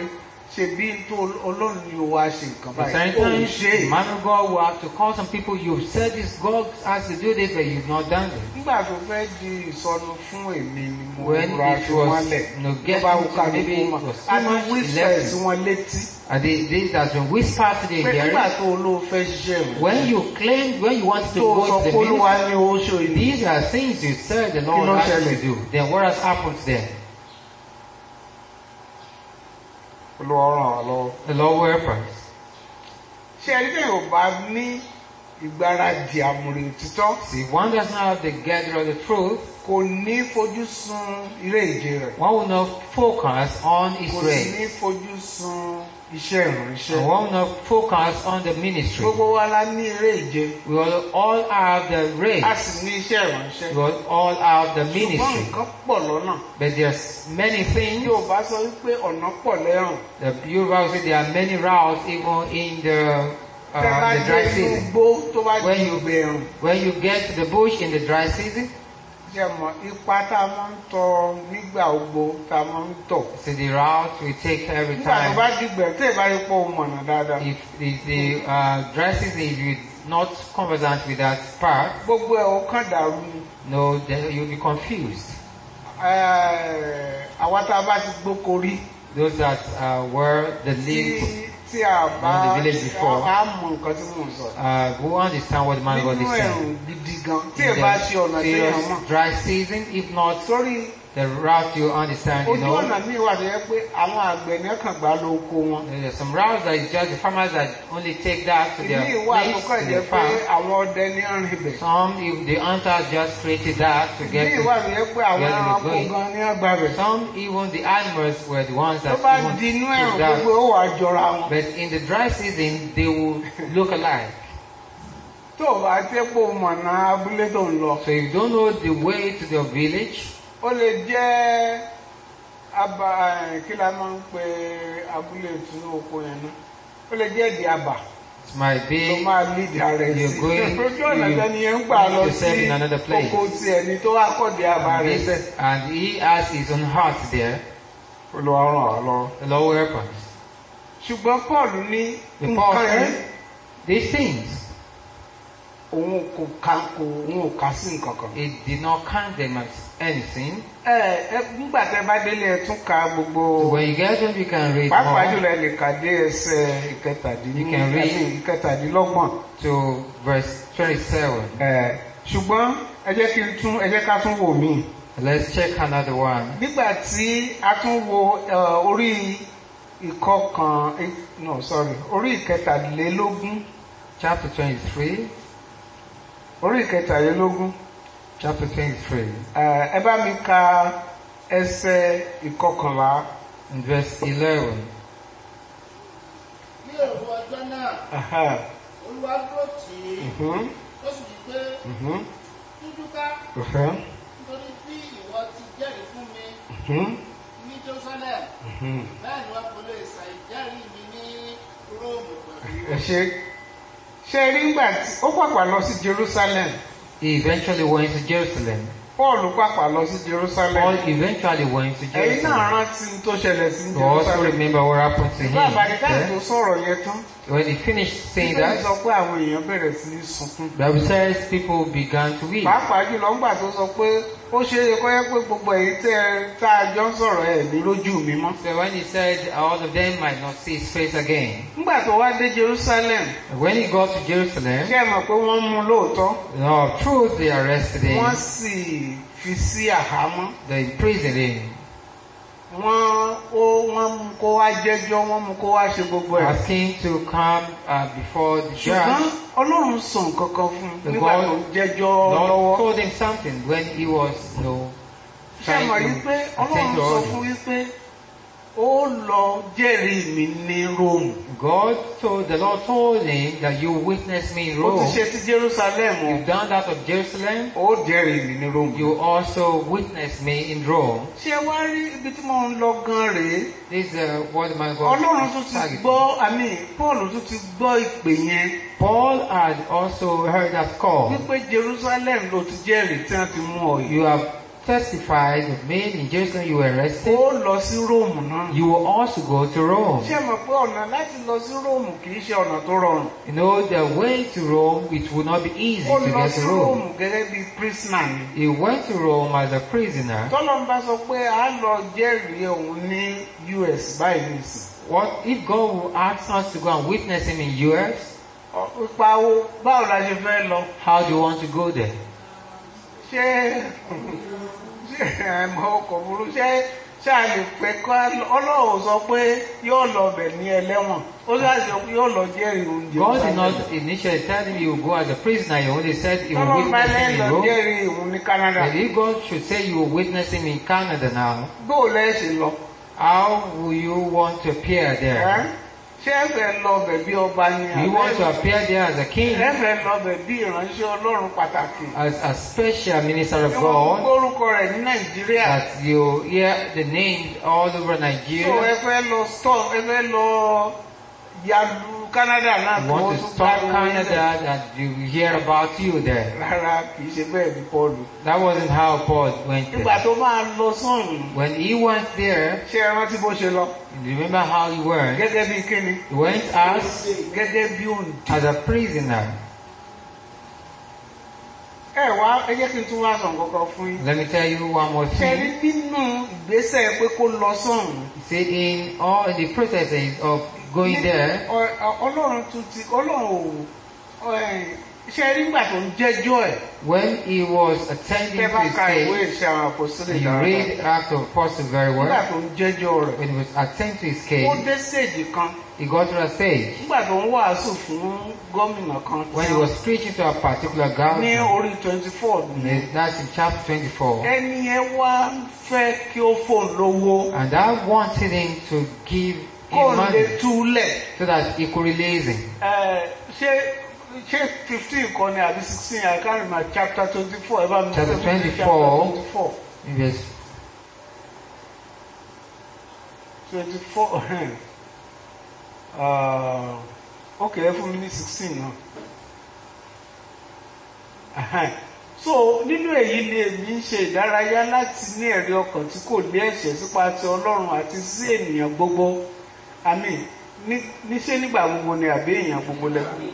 ṣe bí tó ọlọ́run ni ó wá ṣe nǹkan But báyìí ó ń sometimes ṣe the man of God will have to call some people, you've said this, God has to do this, but you've not done it. nígbà tó fẹ́ di ìsọnù fún èmi ni mo When rọra it fi was, wọ́n lẹ̀ you know, tó getting bá wù to ká maybe lóko it mọ̀ was too a ti much wíṣẹ̀ left. sí wọn létí And they, this has been whispered to the pé nígbà hearing. tó olóò fẹ́ ṣiṣẹ́ rẹ̀ When you claimed, when you wanted to tó go sọ to pé the olúwa ministry, ní owó ṣe ìlú these are things you said the Kí Lord ló asked you ṣẹlẹ̀? to do. Then what has happened then? olúwa ràn wá lọ́wọ́. The Lord will help us. ṣé ẹni tẹ́ ò bá ní ìgbáradì àmúrè òtítọ́ See, one does not have the gather of the truth. kò ní fojú sun ilé ìje rẹ̀ One will not focus on his kò sì race. ní fojú sun iṣẹ́ ìrìnṣẹ́. And one will not focus on the ministry. gbogbo wa la ní eré ìje We will all have the race. a sì ní iṣẹ́ ìrìnṣẹ́. We will all have the ṣùgbọ́n ministry. nǹkan pọ̀ lọ́nà. But there's many things. yóò bá sọ wípé ọ̀nà pọ̀ lẹ́rùn. The Yoruba will say there are many routes even in the, tẹ́ bá uh, the dé dry inú season. gbó tó bá di When you- ìgbẹ́ ẹ̀rùn. When you get to the bush in the dry season, ṣe mọ̀ ipa tá a máa ń tọ nígbà gbogbo tá a máa ń tọ̀. so the route we take every nígbà tó bá time. dìgbẹ́ tẹ́ ẹ bá rí pọ̀ mọ̀nà dáadáa. If the, the uh, dry season, if you're not conversant with that part, gbogbo ẹ̀ ó kàn dàrú ni. no, then you'll be confused. Eh, àwa tá a bá ti gbóko rí Those that uh, were the tí lead, tí a bá In the village before. a mọ nǹkan tí mò ń sọ. uh, who understand what the man of God nínú is saying. ẹ̀rùn gidi gan tí In ẹ bá ṣe ọ̀nà the tí èèyàn mọ̀. serious dry season, if not sórí the route you understand, you ojú know, ọ̀nà míì wà tó yẹ pé àwọn àgbẹ̀ ní ọkàn gbá ló oko wọn. There's some routes that is just the farmers that only take that to their ìmí wà tó place, kàn to jẹ́ their pé farm. àwọn ọdẹ ní ọ̀rìn ibẹ̀. Some, if the hunters just created that to get ìmí wà to, tó yẹ pé àwọn where they were ẹranko going. gan ní ọgbà bẹ̀. some even the animals were the ones tó that bá even di inú took ẹ̀rùn that. gbogbo ó wà jọra wọn. But in the dry season, they will look alike. tó o bá tẹ́pọ̀ mọ̀nà abúlé tó ń lọ. So if you don't know the way to your village, ó lè jẹ́ aba eh, kí la máa ń pe abúlé ìtúnú oko yẹn náà ó lè jẹ́ ìdí àbà it might tó be máa lídìí ara ẹ̀ You're sí going- ojú ọ̀nà you- tẹ́ni yẹn ń gbà lọ you serve sí in another place. oko ti ẹni tó wá kọ̀dí àbà rẹ̀ sẹ́. this, and he has his own heart there. Olúwa ràn wá lọ. The Lord will help us. ṣùgbọ́n Paul ní The Paul nǹkan yẹn said, these things, òun kò ka kò òun ò kà sí nǹkan kan. it did not count them as anything. ẹ ẹ nígbà tẹ́ bá délé ẹ tún ka gbogbo So when you get them, you can read pàápàá more. jùlọ ẹ lè kà dé ẹsẹ̀ You can ìkẹtàdínlọ́gbọ̀n read- ìkẹtàdínlọ́gbọ̀n. to verse 27. Ẹ, ṣùgbọ́n ẹ jẹ́ kí n tún ẹ jẹ́ ká tún wò mí. Let's check another one. nígbà tí a tún wo ẹ, orí ìkọkàn eh, no sorry orí ìkẹtàlélógún Chapter 23. orí ìkẹtàlélógún Chapter 23. ẹ, ẹ bá mi ka ẹsẹ̀ ìkọkànlá. And verse 11. ní èrò ọjọ́ náà Aha, olúwa dúró tì í mhm, ó sì wí pé mhm, dúdúká mhm, nítorí bí ìwọ ti jẹ́rìí fún mi mhm, ní jerusalem mhm. bẹ́ẹ̀ ni wọn kò lè ṣàìjẹ́rìí mi ní róòmù pẹ̀lú. ẹ ṣe ṣe rí ńgbà tí ó pàpà lọ sí Jerusalem He eventually went to Jerusalem. Paul pàpà lọ sí Jerusalem Paul eventually went to ẹ̀yin náà Jerusalem. rántí tó ṣẹlẹ̀ sí You also Jerusalem remember what happened to him. nígbà àbáríkà tó there. sọ̀rọ̀ yẹn tán When he finished saying Bíbélì that, sọ pé àwọn èèyàn bẹ̀rẹ̀ sí ní sunkún Bible says people began to weep. pàápàá jùlọ ńgbà tó sọ pé ó ṣe é kọ́ yẹ pé gbogbo èyí tẹ́ ẹ tá a jọ ń sọ̀rọ̀ ẹ̀ ní lójú mi mọ́ So when he said all of them might not see his face again, ńgbà tó wá dé Jerusalem when he got to Jerusalem, ṣé ẹ mọ̀ pé wọ́n mú un lóòótọ́ no, of truth they arrested him, wọ́n sì fi sí àhámọ́ they imprisoned him, wọ́n ó wọ́n mú kó wá jẹ́jọ́ wọ́n mú kó wá ṣe gbogbo ẹ̀. asked him to come uh, before the ṣùgbọ́n judge. ọlọ́run sọ nǹkan kan fún un The nígbà God- tó ń jẹ́jọ́ Lord lọ́wọ́. told him something when he was, you know, ṣé trying mọ̀ yí pé to attend ọlọ́run to sọ all fún this. yí pé ó lọ jẹ́rìí mi ní Róòmù. God told, the Lord told him that you witness me in ó ti Rome. ṣe ti Jerusalem o You've done that of Jerusalem, ó jẹ́rìí mi ní Róòmù. you also witness me in Rome. ṣé wá rí ibi tí mo ń lọ gan rèé This is uh, what my God ọlọ́run tún is ti targeting. gbọ́ àmì Paul tún ti gbọ́ ìpè yẹn Paul had also heard that call. wípé Jerusalem ló ti jẹ́rìí tí wọ́n ti mú ọ yìí. You have testified of me in Jerusalem, you were arrested. ó lọ sí róòmù náà. You will also go to Rome. ṣé ẹ mọ̀ pé ọ̀nà láti lọ sí róòmù kì í ṣe ọ̀nà tó rọrùn. You know, the way to Rome, it would not be easy ó to lọ get sí to Rome. róòmù gẹ́gẹ́ bí prisoner ni. He went to Rome as a prisoner. tọ́lọ́n bá sọ pé a lọ jẹ́rìí òun ní US báyìí nìsín. What if God will ask us to go and witness him in US? Ọ- ipa wo báwo la ṣe fẹ́ lọ. How do you want to go there? ṣé ṣé ẹ̀mọ́ ọkọ̀ burú ṣé ṣé a lè pẹ́ kọ́ ọlọ́run sọ pé yóò lọ bẹ̀ ní ẹlẹ́wọ̀n ó ṣàṣọ pé yóò lọ jẹ́rìí oúnjẹ. God did not initially tell him you will go as a prisoner. He only said he will tọ́lọ́n bá witness him lẹ́yìn in lọ Rome. jẹ́rìí òun ní Canada. But if God should say you will witness him in Canada now, bóò lẹ́ ṣe lọ. how will you want to appear Ẹ́? there? ṣé ẹ fẹ́ lọ bẹ̀ bí ọba ni Do you want to appear there as a king, ẹ fẹ́ lọ bẹ̀ bí ìránṣẹ́ ọlọ́run pàtàkì. as a special minister of Ṣé wọ́n God, gbórúkọ rẹ̀ ní Nàìjíríà? that you hear the name all over So ẹ Nigeria? fẹ́ lọ stop ẹ fẹ́ lọ yalu Canada náà You kí wọ́n want to tún stop pariwo níbẹ̀. Canada and you hear about you there. Rárá kì í ṣe bẹ́ẹ̀ ní Pọ́ọ̀lù. That wasn't how Paul went Nígbà there. tó máa lọ sọ́run, When he went there, ṣé ẹ rántí bó ṣe lọ? you remember how he went? Gẹ́gẹ́ bí kíni? He went as, Gẹ́gẹ́ bí òǹdí. as a prisoner. Ẹ wá ẹ jẹ́ kí n tún wá sàn kankan fún yín. Let me tell you one more Ṣé rí thing. nínú ìgbésẹ̀ pé kó lọ sọ́run? See, in all in the processes of going there, Ọ- ọ- Ọlọ́run tún ti Ọlọ́run ò ẹ, ṣé rí nígbà tó ń jẹ́jọ́ ẹ̀? when he was attending Tẹ́ to bá his ka ìwé case, ìṣe àwọn àpòsílẹ̀ you read Acts of Apostles very Nígbà well. tó ń jẹ́jọ́ rẹ̀. When he was attending to his Ó case, dé stage kan. he got to a stage Nígbà tó ń wàásù fún gómìnà kan. when he was preaching to a particular ní government. orí twenty four ni. That's in chapter 24. ẹni ẹ wá fẹ́ kí ó fóun lówó And I wanted him to give kó him lè money túlẹ̀. so that he could release him. Ẹ, ṣé ṣé fifteen kan ni àbí sixteen I can't remember chapter twenty four ẹ bá mi Chapter sọ fún mi, 24. chapter twenty four Yes. twenty four ok ẹ fún mi ní sixteen náà. Ẹhẹ́n. so nínú èyí ni èmi ń ṣe ìdárayá láti ní ẹ̀rí ọkàn tí kò lé ẹ̀ṣẹ̀ sípa ti ọlọ́run àti sí ènìyàn gbogbo àmín ní níṣẹ́ nígbà gbogbo ni àbí èèyàn gbogbo lẹ́kọ̀ọ́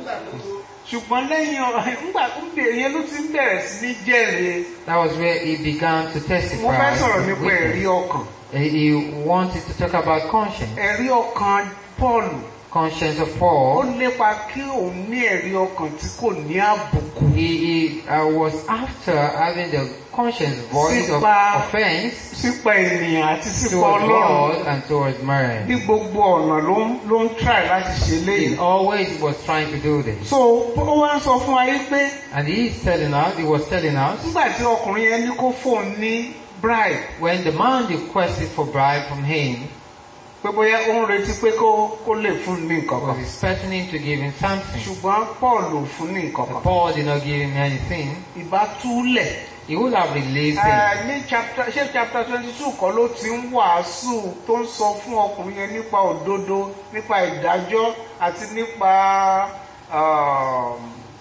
ṣùgbọ́n lẹ́yìn ọ- ńgbà ńgbà èèyàn ló ti ń bẹ̀rẹ̀ sí ní jẹ́rìí That was where he began to mo testify. fẹ́ sọ̀rọ̀ to nípa ẹ̀rí witness. ọkàn He he wanted to talk about conscience. ẹ̀rí ọkàn Pọ́ọ̀lù Conscience of ó Paul. lépa kí òun ní ẹ̀rí ọkàn tí kò ní àbùkù He, he uh, was after having the conscience voice of Sípa- offense sípa ènìyàn àti sípa towards ọlọ́run God and towards man. ní gbogbo ọ̀nà ló ń ló ń try láti ṣe He léyìí. always was trying to do this. so ó wá ń sọ fún wa yí pé And he is telling us, he was telling us, nígbà tí ọkùnrin yẹn ní kó fóun ní bribe when the man requested for bribe from him, pé bóyá ó ń retí pé kó kó lè fún un ní nǹkan was kan expecting him to give him something. ṣùgbọ́n Paul ò fún ní nǹkan kan Paul did not give him anything. ìbá túlẹ̀ He would have released him. Eh, ní chapter ṣé chapter twenty two kọ́ ló ti ń wàásù tó ń sọ fún ọkùnrin yẹn nípa òdodo nípa ìdájọ́ àti nípa um,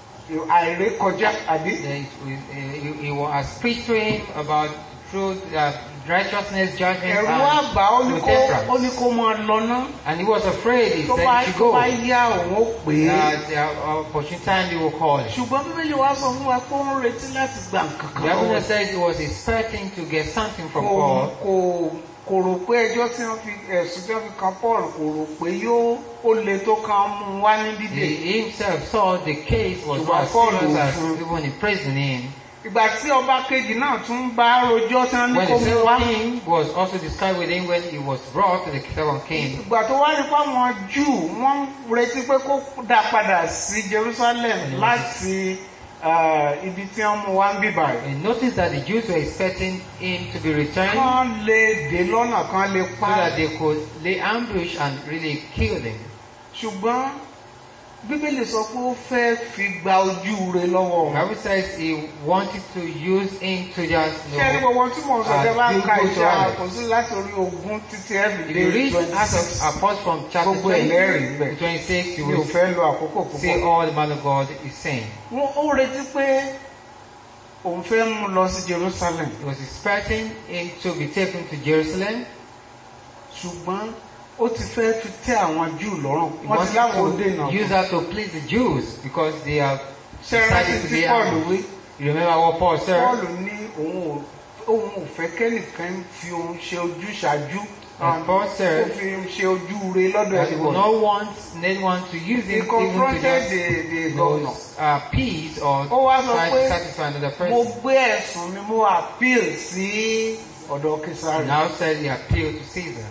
àìrékọjá àbí. He, he, he was preached to him about truth, uh, righteousness, judgment, ẹ̀rù wá and bà á, ó ní kó ó temperance. ní kó máa lọ ná And he was afraid. He tó said, bá "You should tó go." bá yá òun ó pè é. That uh, opportune time they will call him. ṣùgbọ́n bíbélì wa sọ fún wa pé ó ń retí láti gba nǹkan The kan Bible lọ́wọ́ says he was expecting to get something from kò Paul. kò kò rò pé ẹjọ́ tí wọ́n fi ẹ̀sùn tí wọ́n fi kan Paul kò rò pé yóò ó le tó kan mú un wá ní He dídè. himself saw the case was Ṣùgbọ́n not as Paul serious ò as fún. even imprisoning him. ìgbà tí ọba kejì náà tún bá rojọ́ tí wọ́n ní When kó the mú wá. second king was also described with him when he was brought to the second king. ìgbà tó wá rí fáwọn Júù wọ́n ń retí pé kó dá padà sí Jerusalem láti eh, ibi tí wọ́n mú wá ń bíbà rẹ̀. And notice that the Jews were expecting him to be returned so kán lè dé lọ́nà kan lè pa á. that they could lay ambush and really kill him. ṣùgbọ́n bíbélì sọ pé ó fẹ́ fi gba ojú rẹ̀ lọ́wọ́ The wọn. Bible says he wanted to use him to just you ṣé ẹni know, gbogbo tí mò ń sọ uh, jẹ́ bá ń ka do good iṣẹ́ to others. àkọsí láti orí ogún títí If you ẹ̀fìdé read twenty Acts six. of Apostles from chapter Gbogbo ẹ̀ 20 lẹ́rìí bẹ̀. to 26, you mi ò will fẹ́ lo àkókò see púpọ̀. all the man of God is saying. wọ́n ó retí pé òun fẹ́ mú lọ sí Jerusalem He was expecting him to be taken to Jerusalem. ṣùgbọ́n ó ti fẹ́ fi tẹ́ àwọn Júù lọ́rùn He wọ́n ti láwọn ó wanted dènà to use that to please the Jews because they have ṣe rántí decided to tí be Paul angry. wí You remember what Paul said? Paul ní òun ò òun ò fẹ́ kẹ́nìkan fi òun ṣe ojú ṣáájú And Paul said- ó fi òun ṣe ojú re lọ́dọ̀ That he will ẹ̀dùn not want anyone to use he him even to confronted just the the you know, governor uh, peace or ó wá sọ try pé to satisfy another mo person. gbé ẹ̀sùn mi mo appeal sí ọ̀dọ̀ He Kesari now said he appealed to Caesar.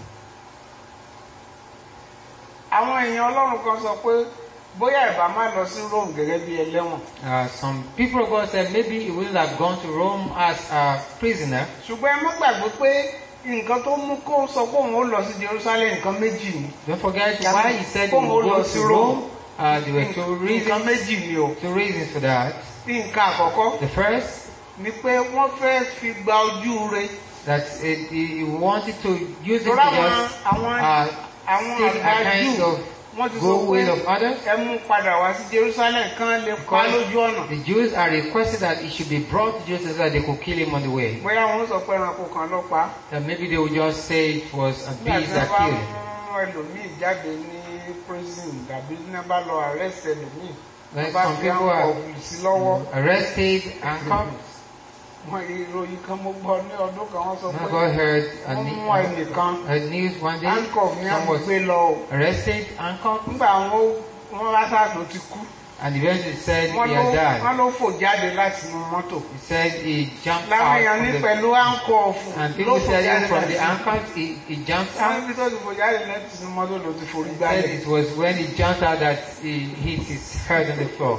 àwọn èèyàn Ọlọ́run kan sọ pé bóyá ìbá má lọ sí Rome gẹ́gẹ́ bí ẹlẹ́wọ̀n Uh, some people of God said maybe he wouldn't have gone to Rome as a prisoner. ṣùgbọ́n ẹ má gbàgbé pé nǹkan tó mú kó sọ pé òun ó lọ sí Jerusalem nǹkan méjì ni Don't forget Yeah, why he said he Kóhun ó would lọ go sí to Rome. Rome. Uh, there were two nǹkan reasons, méjì ni o two reasons for that. nǹkan àkọ́kọ́ The first, ni pé wọ́n fẹ́ fi gba ojú re that it, he wanted to use it to lọ́rọ̀ àwọn just àwọn uh, àwọn take àgbà a kind Júù of wọ́n ti sọ go will pé of others. ẹ mú padà wá sí Jerusalem kán lè pa lójú ọ̀nà The Jews are requested that he should be brought to Jerusalem so that they could kill him on the way. bóyá wọ́n sọ pé ẹranko kan ló pa á. That maybe they would just say it was a nígbà tí beast wọ́n that bá killed mú him. ẹlòmíì jáde ní prison tàbí ní wọ́n bá lọ arrest ẹlòmíì When wọ́n bá some fi people àwọn are ọ̀gbìn sí lọ́wọ́ arrested and caught. wọn ìròyìn kan mo gbọ́ ní ọdún kan wọ́n sọ I pé got heard a, wọ́n ne- mú ẹnìkan a news one day. handcuff ní Someone àwọn was gbé lọ o arrested and caught. nígbà wọn wọ́n lásàtò ti kú And eventually said wọ́n he ló had died. wọ́n ló fò jáde láti inú mọ́tò He said he jumped láwọn out èèyàn ní from the pẹ̀lú handcuff and ló people fò said jáde even from láti the inú handcuffs he, he jumped wọ́n out. níbi tó ti fò jáde láti inú mọ́tò ló ti forí He said gbálẹ̀ it was when he jumped out that he hit his head on the floor.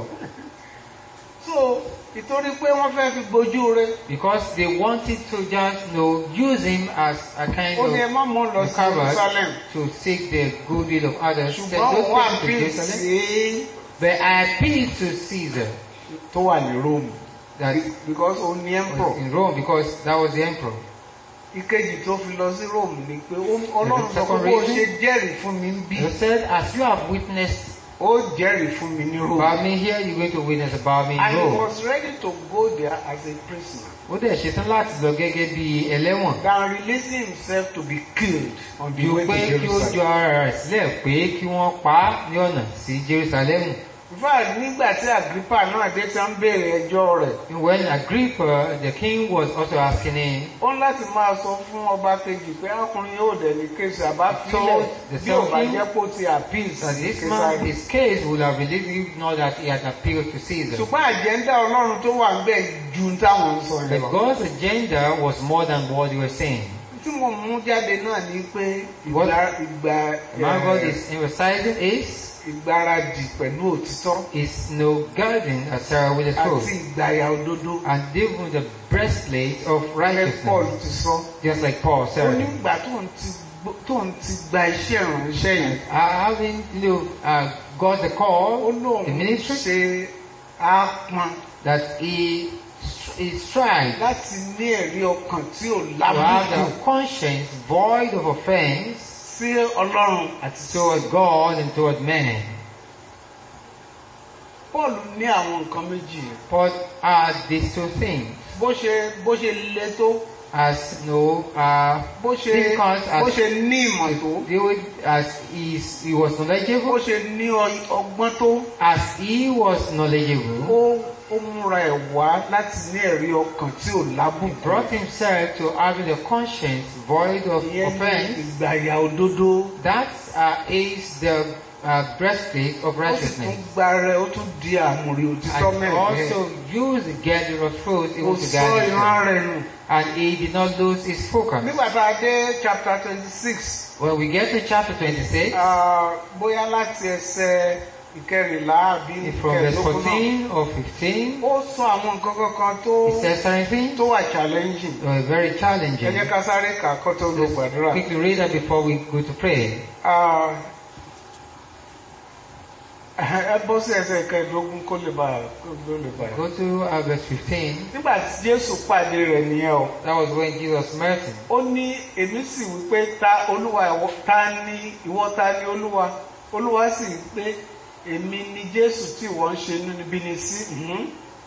so ìtorí pé wọ́n fẹ́ fi gbójú rẹ̀ Because they wanted to just you know, use him as a kind ó ní ẹ of má mú lọ sí recovered Jerusalem to seek the goodwill of others. Said, ṣùgbọ́n "Don't òun wà take bí him to Jerusalem. sí But I appeal to Caesar tó wà ní Rome that because ó ní was emperor in Rome because that was the emperor. ìkejì tó fi lọ sí Rome ni pé ó- Ọlọ́run sọ pé second bó reason? ṣe jẹ́rìí fún mi ń bí He said, as you have witnessed ó jẹ́rìí fún mi ní Rome about me here, you're going to witness about me in and he Rome. was ready to go there as a prisoner Ó dẹ̀ ṣetán láti lọ gẹ́gẹ́ bí ẹlẹ́wọ̀n. than releasing himself to be killed on the Ju way pé to kí ó Jerusalem. jọ ara rẹ̀ sílẹ̀ pé kí wọ́n pa á ní ọ̀nà sí Jerusalem. in fact nígbà tí Agrippa náà dé tí wọ́n béèrè ẹjọ́ rẹ̀ When Agrippa, the king, was also asking him, ó ń láti máa sọ fún ọba kejì pé ọkùnrin yóò dẹ̀ ní kéésì àbá fílẹ̀ told the bí ò bá king jẹ́ kó ti appeal that sí this man, Késárì. his case would have released if not that he had appealed to Caesar. ṣùgbọ́n àjẹ́ndà Ọlọ́run tó wà ń bẹ̀ ju táwọn ń sọ But yẹn lọ. God's agenda was more than what they were saying. tí mo mú jáde náà ni pé What? ìgbà ìgbà The man God eh, is emphasizing is, ìgbáradì pẹ̀lú òtítọ́ is no guarding as Sarah with the àti truth. ìgbàyà òdodo And even the breastplate of ẹ Paul righteousness. ti sọ. Just like Paul ó said. ní ìgbà tó ń ti gbó- tó ń ti gba iṣẹ́ ìrànṣẹ́ yẹn Uh, having you know, uh, got the ó call, lóun the ministry, ṣe ápọn that he, he strived láti ní ẹ̀rí ọkàn tí ò to have lábùkù the conscience void of offense sí Ọlọ́run àti towards God and towards men. Paul ní àwọn nǹkan méjì yẹn But are these two things bó ṣe bó ṣe le tó as no uh, bó ṣe Because as- bó ṣe ní ìmọ̀ tó they would, as he, he was bó knowledgeable, ṣe ní ọ- ọgbọ́n tó as he was knowledgeable, ó ó múra ẹ̀ wá láti ní ẹ̀rí ọkàn tí ò lábùkù brought himself to having a conscience void of ìyẹn ní offense. ìgbàyà òdodo That uh, is the uh, breastplate of ó sì tún righteousness. gba rẹ̀ ó tún di àmùrí òtítọ́ And mẹ́rin also use the girdle of truth kò even to sọ guide ìran himself. rẹ̀ nù. And he did not lose his focus. nígbà tá a dé chapter twenty six When we get to chapter 26, bóyá láti ẹsẹ̀ ìkẹrìnlá àbí from verse ìkẹrìndínlógún náà 14 or 15, ó sọ àwọn nǹkan kankan tó he says something tó wà challenging uh, very ẹ challenging. jẹ́ ká sáré kà á kó tó lọ gbàdúrà. Quickly read that before we go to pray. Ah, ẹ bọ́ sí ẹsẹ̀ ìkẹrìndínlógún kó lè bá kó lè bá Go to uh, verse 15. nígbà tí Jésù pàdé rẹ̀ nìyẹn o That was when Jesus met him. ó ní èmi sì wí pé ta olúwa ìwọ ta ni ìwọ ta ni olúwa olúwa sì wí pé èmi ni Jésù tí ìwọ ń ṣe inúnibíni sí mhm.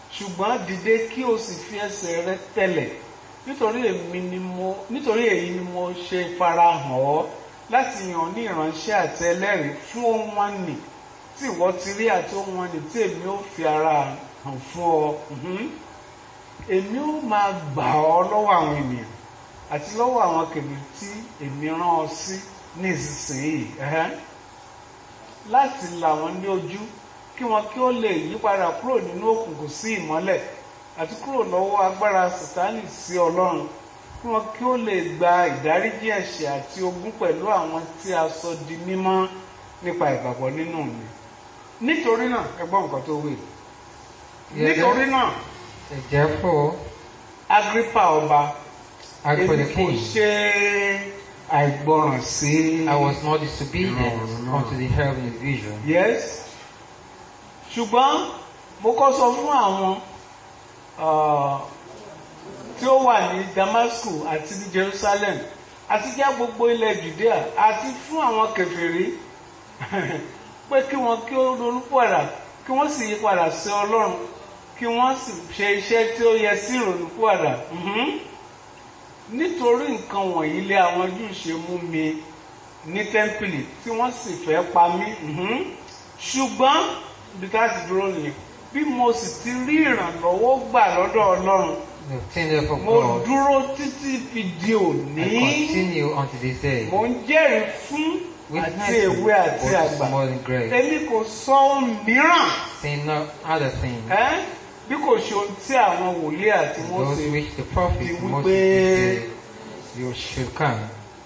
ṣùgbọ́n dìde kí o sì fi ẹsẹ̀ rẹ tẹ̀lẹ̀ nítorí èmi ni mo nítorí èyí ni mo ṣe farahàn ọ́ láti yàn ní ìránṣẹ́ àti ẹlẹ́rìí fún ohun wọn nì tí ìwọ ti rí àti ohun wọn nì tí èmi ó fi ara hàn fún ọ Mhm. èmi ó máa gbà ọ́ lọ́wọ́ àwọn ènìyàn àti lọ́wọ́ àwọn kèmí tí èmi rán ọ sí ní ìsinsìnyí ẹ̀hẹ́n. láti là wọ́n ní ojú kí wọn kí ó lè yí padà kúrò nínú òkùnkùn sí ìmọ́lẹ̀ àti kúrò lọ́wọ́ agbára sátánì sí ọlọ́run kí wọn kí ó lè gba ìdáríjì ẹ̀ṣẹ̀ àti ogún pẹ̀lú àwọn tí a sọ di mímọ́ nípa ìgbàgbọ́ nínú mi nítorí náà ẹ gbọ́ nǹkan tó wí nítorí náà Therefore, Agrippa ọba as for èmi the kò king, ṣe àìgbọràn sí I was not disobedient No, no. unto the heavenly vision. yes ṣùgbọ́n mo kọ́ sọ fún àwọn ah, tí ó wà ní Damascus àti ní Jerusalem àti já gbogbo ilẹ̀ Judea àti fún àwọn kèfèrí pé kí wọn kí ó ronú padà kí wọ́n sì yí padà sí Ọlọ́run kí wọ́n sì ṣe iṣẹ́ tí ó yẹ sí ìrònú padà Mhm. nítorí nǹkan wọ̀nyí lé àwọn Júù ṣe mú mi ní tẹ́ḿpìlì tí wọ́n sì fẹ́ pa mí Mhm. ṣùgbọ́n ibi tá a ti dúró nìyẹn bí mo sì ti rí ìrànlọ́wọ́ gbà lọ́dọ̀ Ọlọ́run The obtained for mo God, dúró títí fi di I òní continue unto this day. mo ń jẹ́rìí fún àti èwe àti both àgbà small and great, èmi kò sọ ohun mìíràn saying no other thing. ẹ́ bí kò ṣe ohun tí àwọn wòlíì àti Those Mósè which the prophet Ti Moses wípé- did say, you should come.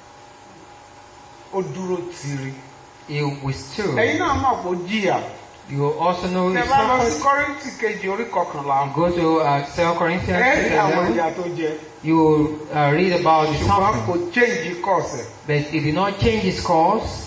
ó dúró tiri He will still. ẹ̀yin náà mọ̀ pé ó jìyà You will also know tẹ́ his bá lọ sí suffering. Kọ́ríńtì kejì orí kọkànlá Go to uh, 2 Corinthians ẹ rí chapter àwọn 11. ìyà tó jẹ You will uh, read about the ṣùgbọ́n kò suffering. change course ẹ̀ But he did not change his course.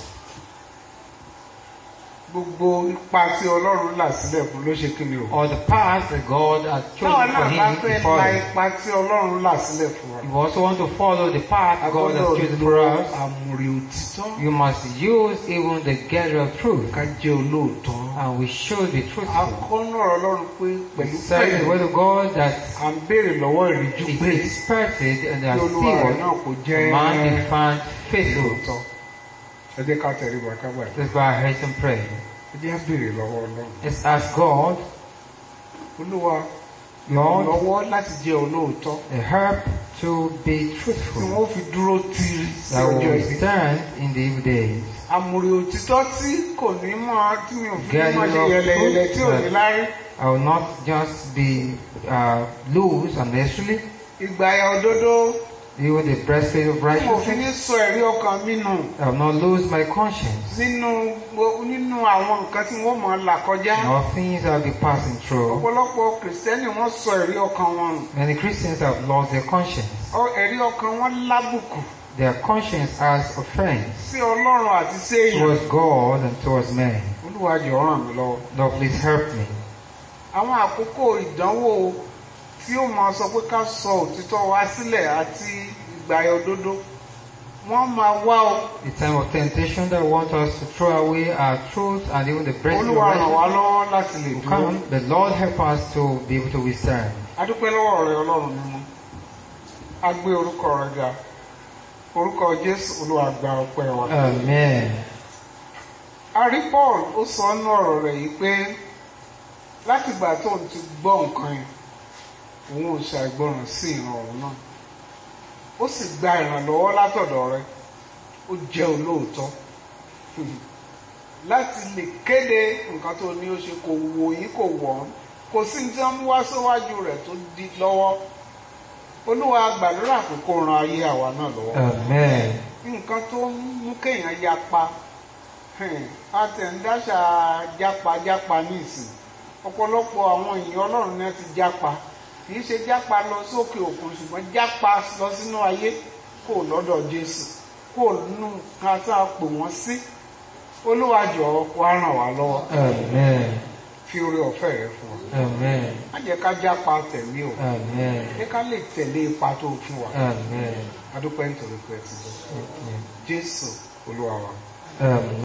gbogbo ipa tí Ọlọ́run là sílẹ̀ fún ló ṣe kí ni o. Or the path that God has táwọn chosen for náà bá him to fẹ́ la follow. ipa tí Ọlọ́run là sílẹ̀ fún wa. You also want to follow the path God has agbọ́dọ̀ chosen lo for us. àmùrè òtítọ́ You must use even the gather of truth. ká jẹ́ olóòótọ́. And we should be truthful. akọ́nà Ọlọ́run pé pẹ̀lú Serving the pẹ̀lú word of God that à ń béèrè lọ́wọ́ ìríjú is pé expected and kí are olúwa rẹ̀ still náà kò jẹ́ man be found faithful. olóòótọ́. ẹ jẹ́ ká tẹ̀lé wa ká gbà. Let's bow our heads and pray. ẹ jẹ́ á béèrè lọ́wọ́ Ọlọ́run. Let's ask God, olúwa Lord, lọ́wọ́ láti jẹ́ olóòótọ́ the help to be tí truthful wọ́n fi dúró tiri sí that ọjọ́ will ibi. stand in the evil days. àmùrè òtítọ́ tí kò ní mọ́ tí mi ò fi ní Gather máa ṣe of yẹlẹyẹlẹ tí ò ní truth. lárí. I will not just be uh, loose unnecessarily, ìgbàyà òdodo even the breastplate of tí mo fi righteousness. ní sọ ẹ̀rí ọkàn mi nù I will not lose my conscience. nínú gbo- nínú àwọn nǹkan tí wọ́n mọ̀ là kọjá. All things I'll be passing through. ọ̀pọ̀lọpọ̀ kìrìsìtẹ́nì wọ́n sọ ẹ̀rí ọkàn wọn nù. Many Christians have lost their conscience. Ọ- ẹ̀rí ọkàn wọn lábùkù Their conscience has offense sí ọlọ́run àti sí èèyàn. towards God and towards man. olúwa jọ̀ọ́ ràn mí lọ́wọ́. Lord, please help me. àwọn àkókò ìdánwò tí ó máa sọ pé ká sọ òtítọ́ wa sílẹ̀ àti ìgbàyà òdodo wọ́n máa wá o. The time of temptation that want us to throw away our truth and even the breastplate of olúwa ràn wá righteousness lọ́wọ́ láti lè will dúró. come. The Lord help us to be able to withstand. adúpẹ́ lọ́wọ́ rẹ ọlọ́run mímọ́ a gbé orúkọ rẹ ga orúkọ jésù olúwa gba ọpẹ́ wa. Amen. a rí paul ó sọ nínú ọ̀rọ̀ rẹ̀ yìí pé látìgbà tó ń ti gbọ́ nǹkan yẹn òun ò ṣàìgbọràn sí ìran ọ̀run náà ó sì gba ìrànlọ́wọ́ látọ̀dọ̀ rẹ ó jẹ́ olóòótọ́ láti lè kéde nǹkan tó ní ó ṣe kò wò yín kò wọ̀ ọ́n kò sí ní tí wọ́n mú wá síwájú rẹ̀ tó di lọ́wọ́ olúwa gbàdúrà pé kó ran ayé àwa náà lọ́wọ́ Amen. nǹkan tó ń mú kéèyàn yapa àtẹ̀ndáṣà jápa-jápa ní ìsìn ọ̀pọ̀lọpọ̀ àwọn èèyàn ọlọ́run náà ti jápa kì í ṣe jápa lọ sókè òkun ṣùgbọ́n jápa lọ sínú ayé kò lọ́dọ̀ jésù kò nínú nǹkan tá a pè wọ́n sí olúwa jọ̀ọ́ wá ràn wá lọ́wọ́ Amen. fi oore ọ̀fẹ́ rẹ fún wa Amen. má jẹ́ ká jápa tẹ̀mí o Amen. jẹ́ ká lè tẹ̀lé ipa tó fún wa Amen. adúpẹ́ nítorí pé ẹ ti bọ̀ Amen. jésù olúwa wa. Um,